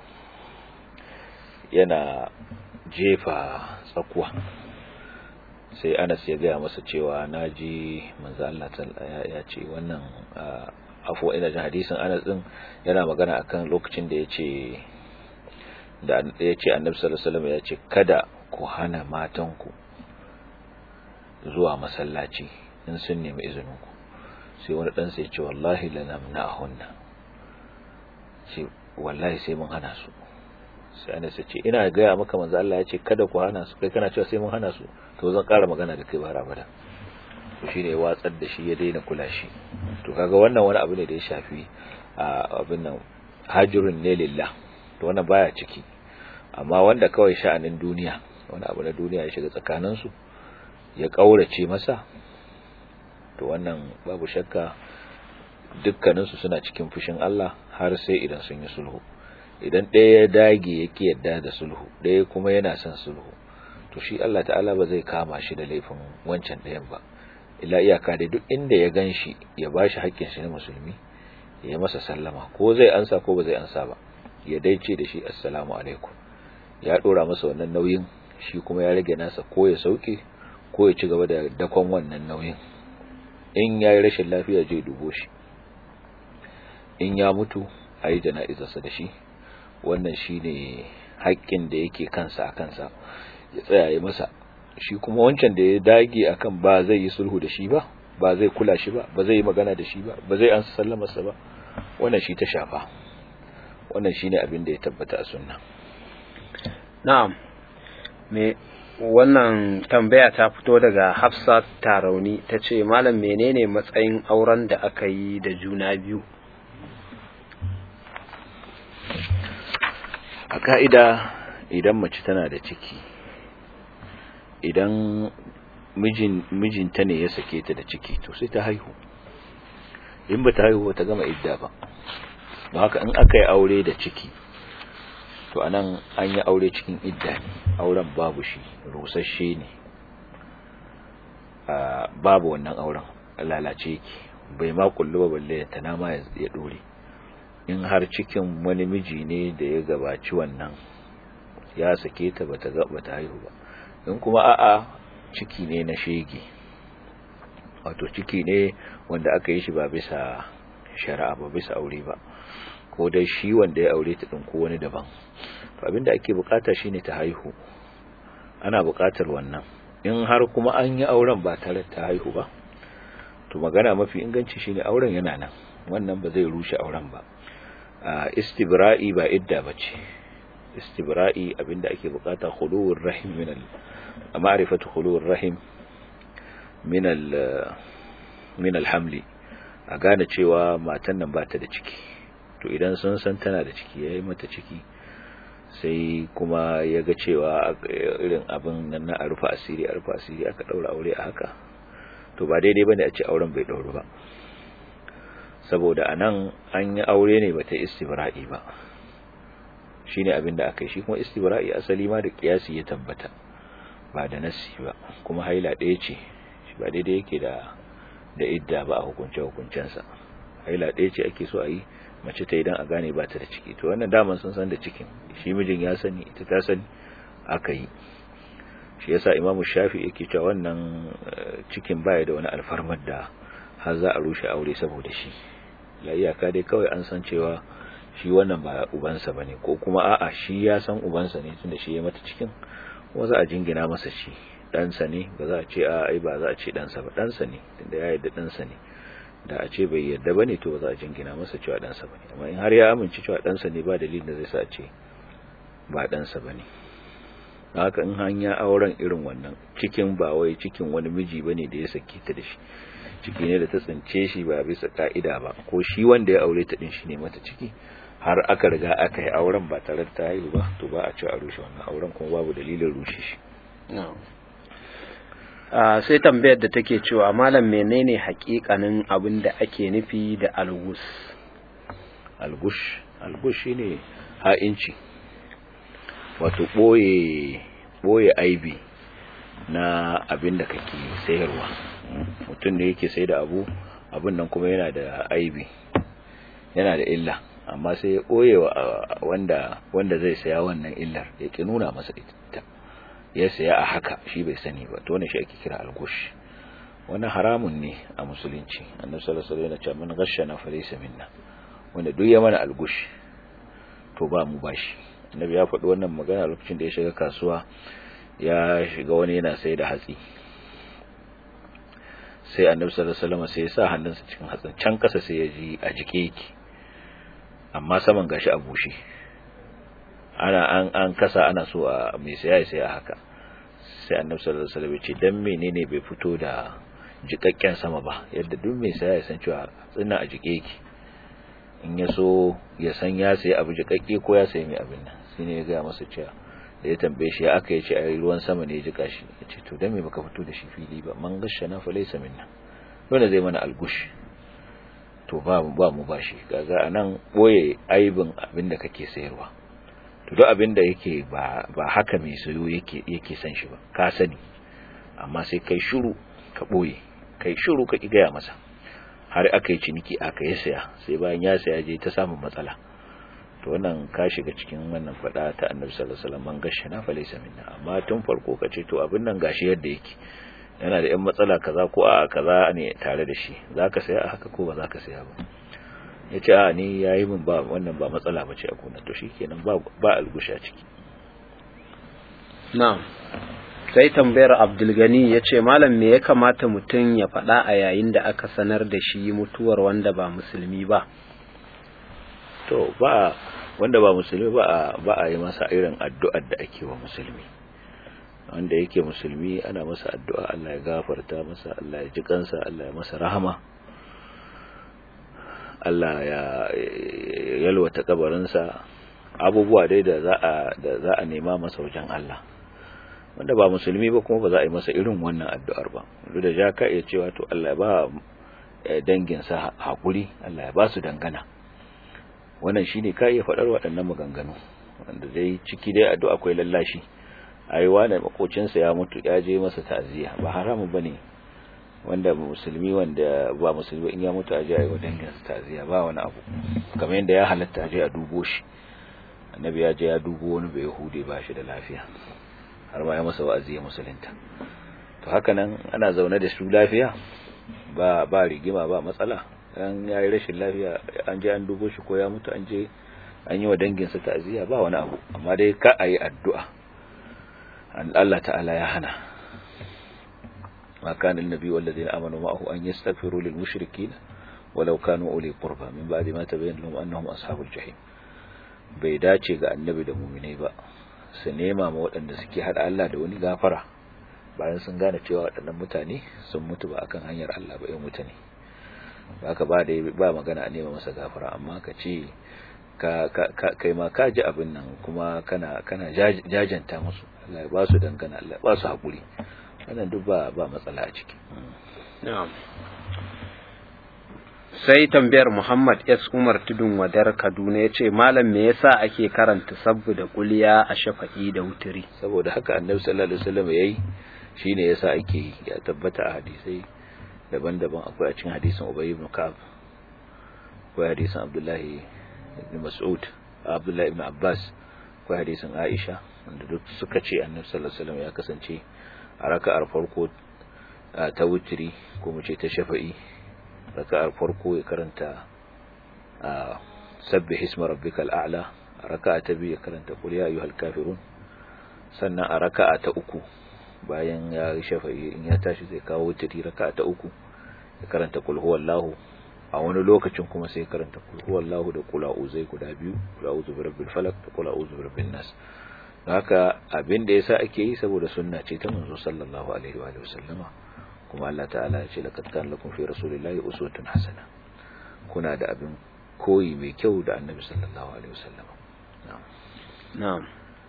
yana jefa tsakuwa sai Anas ya gaya masa cewa naji manzo Allah ya ce wannan afo ina jin hadisin Anas din yana magana akan lokacin da yace da yace Annabi sallallahu alaihi wasallam ya ce kada ku hana matanku zuwa masallaci in sun nemi izinin ku sai wani dan sai ya ce wallahi lanamna'hunna ce wallahi sai mun hana su sai Anas ya ce ina gaya maka manzo Allah ya ce kada ku hana su kai kana cewa sai mun hana su to zan ƙara magana da kai ba rabada to shine ya watsar da shi ya daina kula shi to kaga wannan wani abu ne da ya shafi abin nan hajirun ne lillah to wannan baya ciki amma wanda kawai sha'anin duniya wani abu na duniya ya shiga tsakanin su ya kaurace masa to wannan babu shakka dukkanin su suna cikin fushin Allah har sai idan sun yi sulhu idan ɗaya ya dage yake yadda da sulhu ɗaya kuma yana son sulhu to shi Allah ta'ala ba zai kama shi da laifin wancan ɗayan ba illa iyaka dai duk inda ya gan shi ya ba shi haƙƙin shi na musulmi ya masa sallama ko zai ansa ko ba zai ansa ba ya daice da shi assalamu alaikum ya ɗora masa wannan nauyin shi kuma ya rage nasa ko ya sauke ko ya ci gaba da dakon wannan nauyin in ya yi rashin lafiya je dubo shi in ya mutu a yi jana'izarsa da shi wannan shi ne haƙƙin da yake kansa a kansa ya tsaya ya masa shi kuma wancan da ya dage akan ba zai yi sulhu da shi ba ba zai kula shi ba ba zai yi magana da shi ba ba zai ansa sallamarsa ba wannan shi ta shafa wannan shine abin da ya tabbata a sunna na'am me wannan tambaya ta fito daga Hafsat Tarauni ta ce malam menene matsayin auren da aka yi da juna biyu a ka'ida idan mace tana da ciki idan mijin mijinta ne ya sake ta da ciki to sai ta haihu in ba ta haihu ta gama idda ba ba haka in aka yi aure da ciki to anan an yi aure cikin idda ne auren babu shi rusasshe ne babu wannan auren lalace yake bai ma kullu ba balle ta nama ya dore in har cikin wani miji ne da ya gabaci wannan ya sake ta bata ga bata haihu ba in kuma a'a ciki ne na shege wato ciki ne wanda aka yi shi ba bisa shari'a ba bisa aure ba ko dai shi wanda ya aure ta din ko wani daban to abinda ake bukata shine ta haihu ana bukatar wannan in har kuma an yi auren ba tare ta haihu ba to magana mafi inganci shine auren yana nan wannan ba zai rushe auren ba istibra'i ba idda bace istibra'i abinda ake bukata khuluwur rahim min al ma'rifatu khuluwur rahim min al min al hamli a gane cewa matan nan ba ta da ciki to idan sun san tana da ciki yayi mata ciki sai kuma ya ga cewa irin abin nan na rufa asiri a rufa asiri aka daura aure a haka to ba daidai bane a ce auren bai dauru ba saboda anan an yi aure ne bata istibra'i ba shine abin da aka yi shi kuma istibra'i asali ma da kiyasi ya tabbata ba da nasi ba kuma haila ɗaya ce shi ba daidai yake da da idda ba a hukunce hukuncensa haila ɗaya ce ake so a yi mace ta idan a gane ba ta da ciki to wannan daman sun san da cikin shi mijin ya sani ita ta sani aka yi shi yasa imamu shafi yake cewa wannan cikin baya da wani alfarmar da har za a rushe aure saboda shi la iyaka dai kawai an san cewa shi wannan ba ubansa bane ko kuma a'a shi ya san ubansa ne tunda shi ya mata cikin kuma za a jingina masa shi ɗansa ne ba za a ce a ai ba za a ce ɗansa ba ɗansa ne tunda ya yarda ɗansa ne da a ce bai yarda bane to ba za a jingina masa cewa ɗansa bane amma in har ya amince cewa ɗansa ne ba dalilin da zai sa a ce ba ɗansa bane haka in hanya auren irin wannan cikin ba wai cikin wani miji bane da ya saki ta da shi ciki ne da ta tsince shi ba bisa ka'ida ba ko shi wanda ya aure ta din shi ne mata ciki har aka riga aka yi auren ba tare da ta haihu ba to ba a ci a rushe wannan auren kuma babu dalilin rushe shi sai tambayar da take cewa malam menene hakikanin abin da ake nufi da algus algush algush shine ha'inci wato boye boye aibi na abin da kake sayarwa mutum da yake sai da abu abin nan kuma yana da aibi yana da illa amma sai ya ɓoye wanda wanda zai saya wannan illar ya ki nuna masa ita ya saya a haka shi bai sani ba to wannan shi ake kira algush wannan haramun ne a musulunci annabi sallallahu alaihi wasallam yana cewa man ghashana falaysa minna wanda duk ya mana algush to ba mu bashi annabi ya faɗi wannan magana lokacin da ya shiga kasuwa ya shiga wani yana sai da hatsi sai annabi sallallahu alaihi wasallam sai ya sa hannunsa cikin hatsin can kasa sai ya ji a jike yake amma saman gashi a bushe ana an an kasa ana so a mai saya ya saya haka sai annabi sallallahu alaihi wasallam ya ce dan menene bai fito da jikakken sama ba yadda duk mai saya ya san cewa tsinna a jike yake in ya so ya san ya sayi abu jikakke ko ya sayi mai abin nan sai ne ya ga masa cewa da ya tambaye shi aka yace a ruwan sama ne ya jika shi yace to dan me baka fito da shi fili ba man gashana fa laysa minna dole zai mana algush to ba ba mu bashi kaga anan boye aibin abin da kake sayarwa to to duk abin da yake ba ba haka mai sayo yake yake san shi ba ka sani amma sai kai shiru ka boye kai shiru ka gaya masa har aka yi ciniki aka yi saya sai bayan ya saya je ta samun matsala to wannan ka shiga cikin wannan fada ta annabi sallallahu alaihi wasallam man gashana fa laysa minna amma tun farko ka ce to abin nan gashi yadda yake yana da yan matsala kaza ko a kaza ne tare da shi zaka saya a haka ko ba zaka saya ba yace a ni yayi min ba wannan ba matsala bace a gona to shikenan ba ba algusha ciki na'am sai tambayar abdulgani ya ce malam me ya kamata mutum ya faɗa a yayin da aka sanar da shi mutuwar wanda ba musulmi ba to ba wanda ba musulmi ba a ba a yi masa irin addu'ar da ake wa musulmi wanda yake musulmi ana masa addu'a Allah ya gafarta masa Allah ya ji kansa Allah ya masa rahama Allah ya yalwata kabarinsa abubuwa dai da za a da za a nema masa wajen Allah wanda ba musulmi ba kuma ba za a yi masa irin wannan addu'ar ba duk da ja ka iya cewa to Allah ya ba danginsa hakuri Allah ya ba su dangana wannan shine ka iya faɗar waɗannan maganganu wanda dai ciki dai addu'a akwai lallashi ai wani makocinsa ya mutu ya je masa ta'aziyya ba haramun bane wanda musulmi wanda ba musulmi in ya mutu aje ai wa danginsa ta'aziyya ba wani abu kamar yadda ya halatta aje a dubo shi annabi ya je ya dubo wani bai yahudi ba shi da lafiya har ma ya masa wa'azi ya musulunta to haka nan ana zaune da su lafiya ba ba rigima ba matsala dan yayi rashin lafiya an je an dubo shi ko ya mutu an je an yi wa danginsa ta'aziyya ba wani abu amma dai ka ayi addu'a Allah ta'ala ya hana ma kana annabi walladheena amanu ma'ahu an yastaghfiru lil mushrikeen walau kanu uli qurba min ba'di ma tabayyana lahum annahum ashabul jahim bai dace ga annabi da mu'minai ba su nema ma waɗanda suke hada Allah da wani gafara bayan sun gane cewa waɗannan mutane sun mutu ba akan hanyar Allah ba 'yan mutane haka ba da ba magana a nema masa gafara amma ka ce ka kai ma ka ji abin nan kuma kana kana jajanta musu Allah ya ba su dangana Allah ya ba su hakuri wannan duk ba ba matsala a ciki na'am sai tambayar Muhammad S Umar Tudun Wadar Kaduna yace malam me yasa ake karanta sabbu da kuliya a shafa'i da wuturi saboda haka Annabi sallallahu alaihi wasallam yayi shine yasa ake yi ya tabbata a hadisai daban-daban akwai a cikin hadisin Ubay ibn Ka'ab akwai hadisin Abdullahi ibn Mas'ud Abdullahi ibn Abbas akwai hadisin Aisha wanda duk suka ce Annabi sallallahu alaihi wasallam ya kasance a raka'ar farko ta wutri ko mu ce ta shafa'i raka'ar farko ya karanta sabbih isma rabbikal a'la a raka'a ta biyu ya karanta qul ya ayyuhal kafirun sannan a raka'a ta uku bayan ya shafa'i in ya tashi zai kawo wutri raka'a ta uku ya karanta qul huwallahu a wani lokacin kuma sai karanta qul huwallahu da qul a'udhu guda biyu qul a'udhu birabbil falaq da qul a'udhu birabbin nas haka abin da yasa ake yi saboda sunna ce ta manzo sallallahu alaihi wa sallama kuma Allah ta'ala ya ce laqad kana lakum fi rasulillahi uswatun hasana kuna da abin koyi mai kyau da annabi sallallahu alaihi wasallam na'am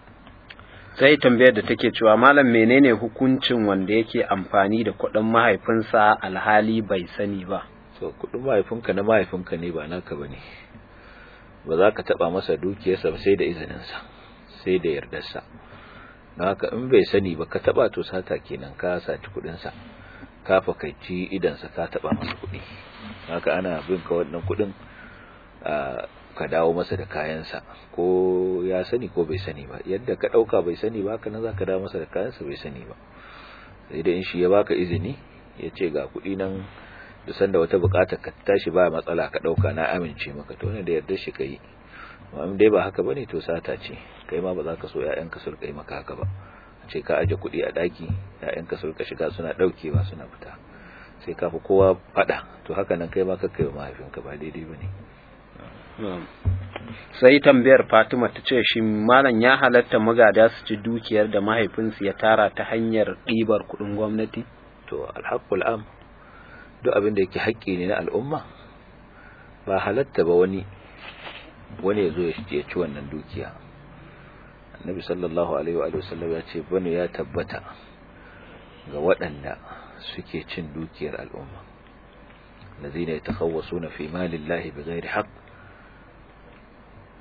sai tambayar da take cewa malam menene hukuncin wanda yake amfani da kuɗin mahaifinsa alhali bai sani ba so kuɗin mahaifinka na mahaifinka ne ba naka bane ba za ka taba masa dukiyarsa ba sai da izininsa sai da yardarsa don haka in bai sani ba ka taba to sata kenan ka saci kuɗinsa ka fakaici idansa ka taba masa kuɗi haka ana bin ka wannan kuɗin ka dawo masa da kayansa ko ya sani ko bai sani ba yadda ka ɗauka bai sani ba haka nan za ka dawo masa da kayansa bai sani ba sai da in shi ya baka izini ya ce ga kuɗi nan da sanda wata bukata ka tashi ba matsala ka ɗauka na amince maka to ne da yarda shi ka yi amma dai ba haka bane to sata ce kai ma ba za ka so ƴaƴanka su rika yi maka haka ba ce ka aje kuɗi a ɗaki ‘ya'yanka su rika shiga suna ɗaukewa suna fita sai ka fi kowa faɗa to haka nan kai ma ka kai wa mahaifinka ba daidai ba ne sai tambayar fatima ta ce shi malam ya halatta magada su ci dukiyar da mahaifinsu ya tara ta hanyar ɗibar kuɗin gwamnati to alhaƙul am duk abin da yake haƙƙi ne na al'umma ba halatta ba wani wani ya zo ya ci wannan dukiya annabi sallallahu alaihi wa sallam ya ce bane ya tabbata ga waɗanda suke cin dukiyar al'umma lazina yatakhawwasuna fi malillahi bighairi haqq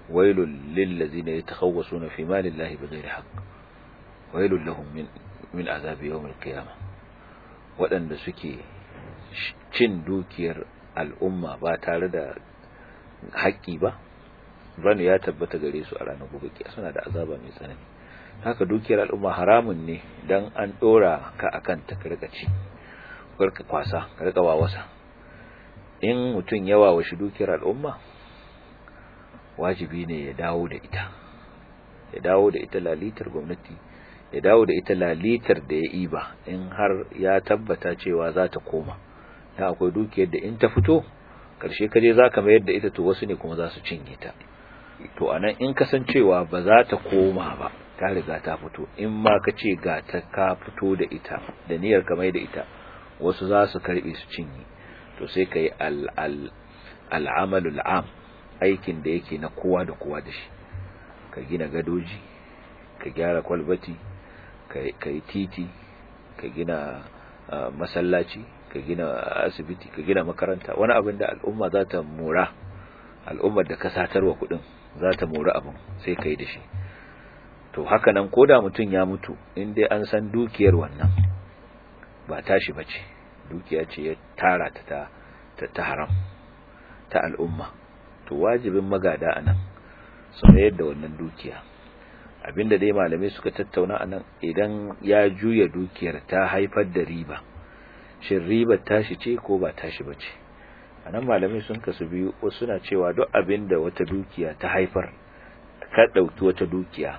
wailul lil ladzina yatakhawwasuna fi malillahi bighairi haqq wailul lahum min min azabi yawmil qiyamah waɗanda suke cin dukiyar al'umma ba tare da haƙƙi ba bane ya tabbata gare su a ranar gobe kiyama suna da azaba mai tsanani haka dukiyar al'umma haramun ne dan an dora ka akan ta karka ci karka kwasa karka wawasa in mutum ya wawashi dukiyar al'umma wajibi ne ya dawo da ita ya dawo da ita lalitar gwamnati ya dawo da ita lalitar da ya iba in har ya tabbata cewa za ta koma da akwai dukiyar da in ta fito karshe kaje za ka mayar da ita to wasu ne kuma za su cinye ta to anan in kasancewa ba za ta koma ba ta riga ta fito in ma ka ce ga ta ka fito da ita da niyyar ka mai da ita wasu za su karbe su cinye to sai ka yi al'amalul am aikin da yake na kowa da kowa da shi ka gina gadoji ka gyara kwalbati ka yi titi ka gina masallaci ka gina asibiti ka gina makaranta wani abin da al'umma za ta mora al'ummar da ka satarwa kudin za ta mora abin sai ka yi da shi to haka nan ko da mutum ya mutu in dai an san dukiyar wannan ba tashi bace dukiya ce ya tara ta ta ta haram ta al'umma to wajibin magada anan su mayar da wannan dukiya abinda dai malamai suka tattauna anan idan ya juya dukiyar ta haifar da riba shin ribar tashi ce ko ba tashi bace anan malamai sun kasu biyu wasu suna cewa duk abinda wata dukiya ta haifar ka dauki wata dukiya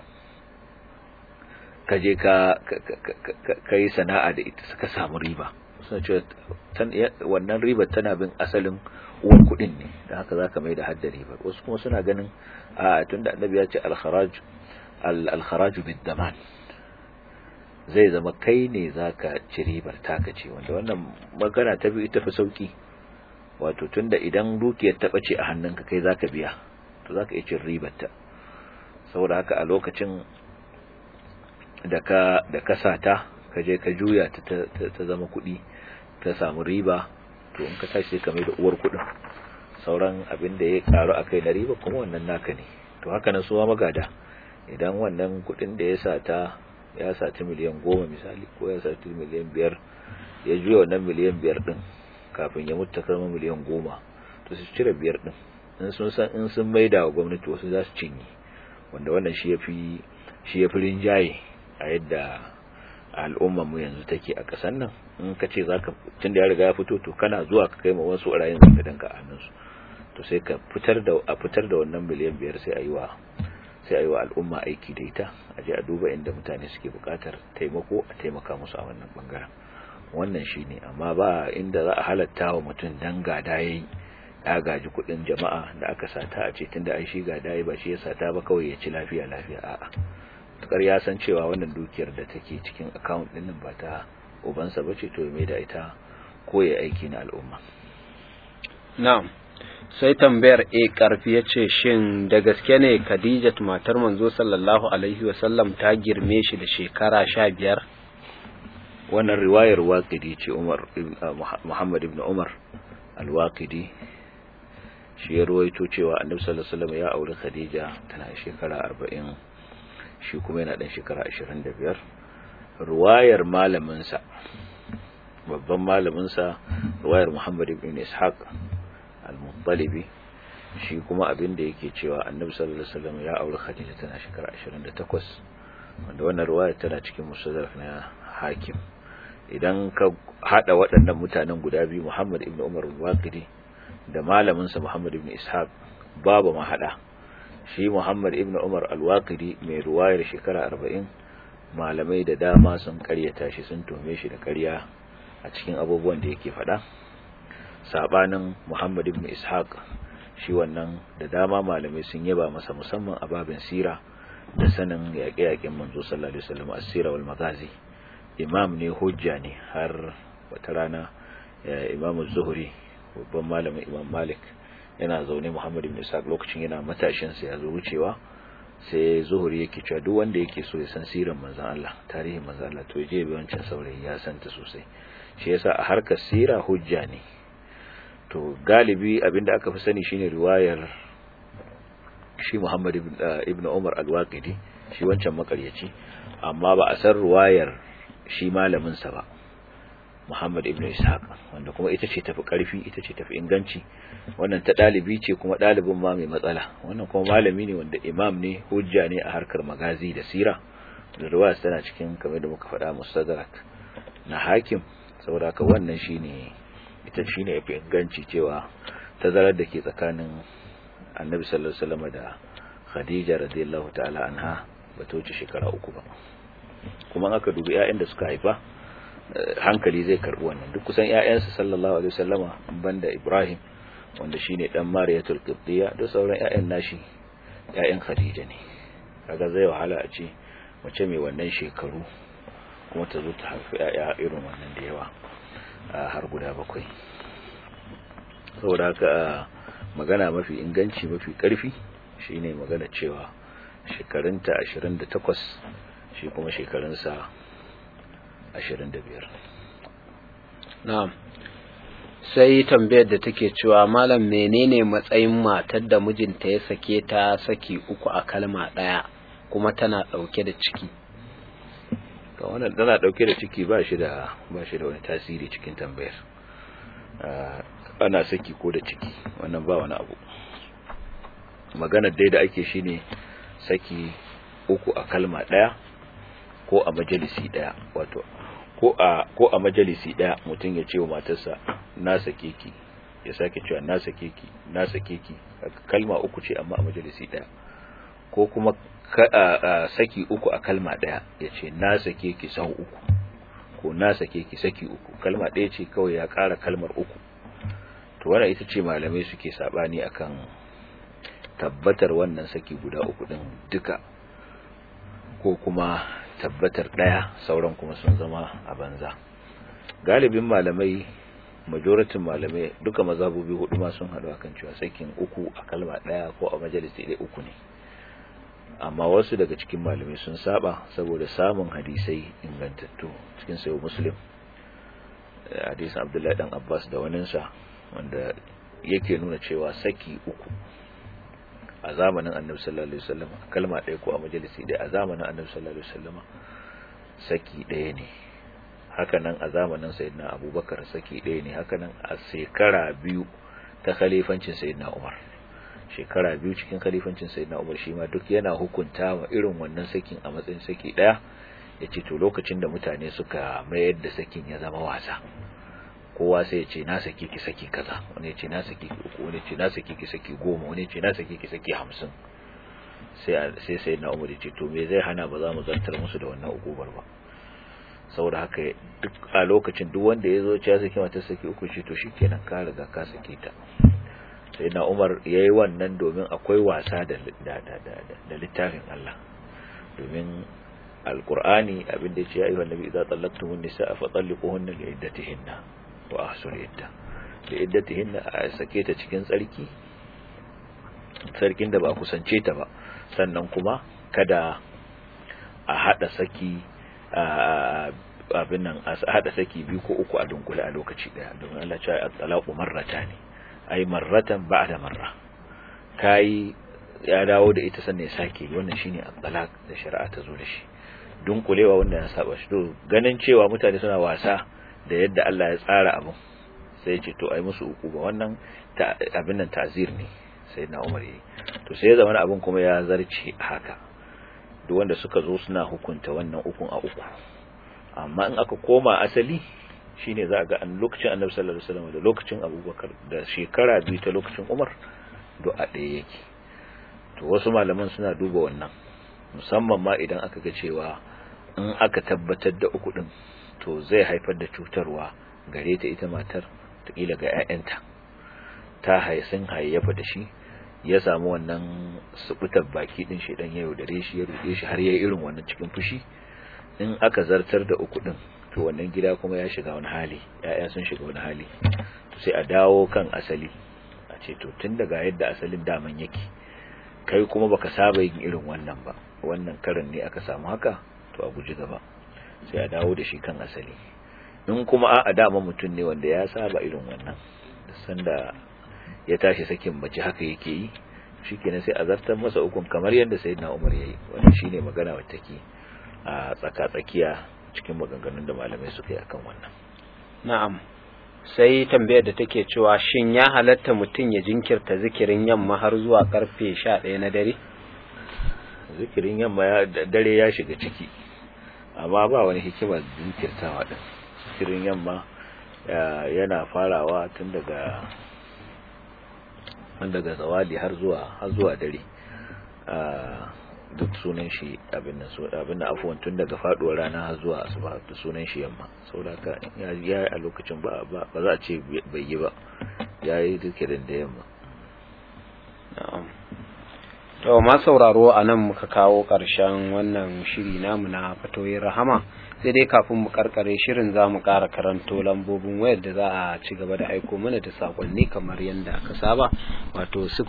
ka je ka ka yi sana'a da ita suka samu riba suna cewa wannan ribar tana bin asalin uwar kudin ne da haka zaka mai da hadda ribar wasu kuma suna ganin a tunda annabi ya ce al-kharaj al-kharaj bid-daman zai zama kai ne zaka ci ribar taka ce wanda wannan magana ta bi ita fi sauki wato tunda idan dukiyar ta bace a hannunka kai zaka biya to zaka iya cin ribar ta saboda haka a lokacin da ka da ka sata ka je ka juya ta ta zama kuɗi ka samu riba to in ka tashi ka mai da uwar kuɗin sauran abin da ya karu akai na riba kuma wannan naka ne to haka nan suwa magada idan wannan kuɗin da ya sata ya sati miliyan goma misali ko ya sati miliyan biyar ya juya wannan miliyan biyar din kafin ya mutu karma miliyan goma to su cire biyar din in sun san in sun maida wa gwamnati wasu za su cinye wanda wannan shi ya fi shi ya fi rinjaye a yadda al'ummar mu yanzu take a ƙasar nan in ka ce zaka tunda ya riga ya fito to kana zuwa ka kai ma wasu ɓarayin zaka danka a hannunsu to sai ka fitar da a fitar da wannan miliyan biyar sai a yi wa sai a yi wa al'umma aiki da ita a je a duba inda mutane suke buƙatar taimako a taimaka musu a wannan bangaren wannan shine amma ba inda za a halatta wa mutum dan gada yayi ya gaji kuɗin jama'a da aka sata a ce tunda ai shi gada yayi ba shi ya sata ba kawai ya ci lafiya lafiya a'a tukar ya san cewa wannan dukiyar da take cikin account din nan ba ta ubansa bace to mai da ita ko ya aiki na al'umma na'am sai tambayar a karfi yace shin da gaske ne Khadija matar manzo sallallahu alaihi wasallam ta girme shi da shekara 15 wannan riwayar waqidi ce Umar Muhammad ibn Umar al-Waqidi shi ya ruwaito cewa Annabi sallallahu alaihi wasallam ya aure Khadija tana shekara 40 shi kuma yana ɗan shekara ashirin da biyar ruwayar malaminsa babban malaminsa ruwayar muhammad ibn ishaq al-muttalibi shi kuma abin da yake cewa annabi sallallahu alaihi wasallam ya aure khadija tana shekara 28 wanda wannan ruwayar tana cikin musaddaf na hakim idan ka hada waɗannan mutanen guda biyu muhammad ibn umar al-waqidi da malaminsa muhammad ibn ishaq babu mahada shi Muhammad ibn Umar al-Waqidi mai ruwayar shekara 40 malamai da dama sun karyata shi sun tome shi da karya a cikin abubuwan da yake faɗa sabanin Muhammad ibn Ishaq shi wannan da dama malamai sun yaba masa musamman a babin sira da sanin yaƙe-yaƙen manzo sallallahu alaihi wasallam as-sira wal magazi imam ne hujja ne har wata rana Imam az-Zuhri babban malamin Imam Malik yana zaune Muhammad ibn Ishaq lokacin yana matashin sa ya zo wucewa sai zuhuri yake cewa duk wanda yake so ya san sirar manzon Allah tarihin manzon Allah to je bi wancan saurayi ya santa sosai shi yasa a harkar sira hujja ne to galibi abinda aka fi sani shine riwayar shi Muhammad ibn Umar al-Waqidi shi wancan makaryaci amma ba a san ruwayar shi malamin sa ba Muhammad ibn Ishaq wanda kuma ita ce tafi karfi ita ce tafi inganci wannan ta dalibi ce kuma dalibin ma mai matsala wannan kuma malami ne wanda imam ne hujja ne a harkar magazi da sira da ruwaya tana cikin kamar da muka faɗa mustadrak na hakim saboda haka wannan shine ita shine yafi inganci cewa tazarar da ke tsakanin Annabi sallallahu alaihi wasallam da Khadija radiyallahu ta'ala anha ba ta wuce shekara uku ba kuma aka dubi ƴaƴan da suka haifa hankali zai karbi wannan duk kusan ƴaƴansa sallallahu alaihi wasallama banda Ibrahim wanda shine dan Mariyatul Qibtiyya da sauran ƴaƴan nashi ƴaƴan Khadija ne kaga zai wahala a ce mace mai wannan shekaru kuma ta zo ta haifi ƴaƴa irin wannan da yawa har guda bakwai saboda haka magana mafi inganci mafi karfi shine magana cewa shekarunta 28 shi kuma shekarunsa 25 na'am sai tambayar da take cewa malam menene matsayin matar da mijinta ya sake ta saki uku a kalma daya kuma tana dauke da ciki to wannan tana dauke da ciki ba shi da ba shi da wani tasiri cikin tambayar ana saki ko da ciki wannan ba wani abu magana dai da ake shine saki uku a kalma daya ko a majalisi daya wato ko a ko a majalisi daya mutum ya ce wa matarsa na sake ki ya sake cewa na sake ki na sake ki kalma uku ce amma a majalisi daya ko kuma saki uku a kalma daya ya ce na sake ki sau uku ko na sake ki saki uku kalma daya ce kawai ya kara kalmar uku to wannan ita ce malamai suke sabani akan tabbatar wannan saki guda uku din duka ko kuma tabbatar daya sauran kuma sun zama a banza galibin malamai majoratin malamai duka mazhabobi hudu ma sun haɗu akan cewa sakin uku a kalma daya ko a majalisi ɗaya uku ne amma wasu daga cikin malamai sun saba saboda samun hadisai ingantattu cikin sayo muslim hadisin abdullahi dan abbas da waninsa wanda yake nuna cewa saki uku a zamanin annabi sallallahu alaihi wasallam kalma ɗaya ko a majalisi ɗaya a zamanin annabi sallallahu alaihi wasallam saki ɗaya ne hakanan a zamanin sayyidina abubakar saki ɗaya ne hakanan a shekara biyu ta khalifancin sayyidina umar shekara biyu cikin khalifancin sayyidina umar shi ma duk yana hukunta wa irin wannan sakin a matsayin saki ɗaya ya ce to lokacin da mutane suka mayar da sakin ya zama wasa kowa sai ya ce na saki ki saki kaza wani ya ce na saki ki uku wani ya ce na saki ki saki goma wani ya ce na saki ki saki hamsin sai sai sai na umar ya ce to me zai hana ba za mu zantar musu da wannan ukubar ba saboda haka duk a lokacin duk wanda ya zo ya saki mata saki uku ce to shikenan ka riga ka saki ta sai na umar ya yi wannan domin akwai wasa da da littafin Allah domin alqur'ani abinda ya ce ya ayyuhan nabi idza tallaqtumun nisaa fa talliquhunna li iddatihinna wa ahsul idda da iddatihinna a sake ta cikin tsarki sarkin da ba a kusance ta ba sannan kuma kada a hada saki abin nan a hada saki biyu ko uku a dunkule a lokaci daya domin Allah ya ce at-talaqu marratani ay marratan ba'da marra kai ya dawo da ita sannan ya sake wannan shine at-talaq da shari'a ta zo da shi dunkulewa wanda ya saba shi to ganin cewa mutane suna wasa da yadda Allah ya tsara abu sai ce to ai musu uku ba wannan abin nan ta'zir ne sai na Umar yi to sai ya zama abin kuma ya zarce haka duk wanda suka zo suna hukunta wannan ukun a uku amma in aka koma asali shine za a ga an lokacin Annabi sallallahu alaihi wasallam da lokacin Abubakar da shekara biyu ta lokacin Umar do a ɗaya yake to wasu malaman suna duba wannan musamman ma idan aka ga cewa in aka tabbatar da uku din to zai haifar da cutarwa gare ta ita matar takila ga 'ya'yanta ta haisin hayyafa da shi ya samu wannan subutar baki din shi dan yau dare shi ya rude shi har yayi irin wannan cikin fushi in aka zartar da uku din to wannan gida kuma ya shiga wani hali 'ya'ya sun shiga wani hali to sai a dawo kan asali a ce to tun daga yadda asalin daman yake kai kuma baka saba yin irin wannan ba wannan karin ne aka samu haka to a guji gaba sai a dawo da shi kan asali in kuma a dama mutum ne wanda ya saba irin wannan sanda ya tashi sakin mace haka yake yi shikenan sai a zartar masa ukun kamar yadda sayyidina Umar yayi wannan shine magana wacce take a tsaka tsakiya cikin maganganun da malamai suka yi akan wannan na'am sai tambayar da take cewa shin ya halatta mutum ya jinkirta zikirin yamma har zuwa karfe 11 na dare zikirin yamma ya dare ya shiga ciki amma ba wani hikima jinkirtawa din zikirin yamma yana farawa tun daga tun daga zawali har zuwa har zuwa dare duk sunan shi abin nan abin da afuwan tun daga faduwar rana har zuwa asuba da sunan shi yamma saboda ya ya a lokacin ba ba za a ce bai yi ba yayi zikirin da yamma na'am to ma sauraro anan muka kawo karshen wannan shiri namu na fatoyin rahama sai dai kafin mu karkare shirin za mu ƙara karanto lambobin wayar da za a ci gaba da aiko mana da sakonni kamar yadda aka saba wato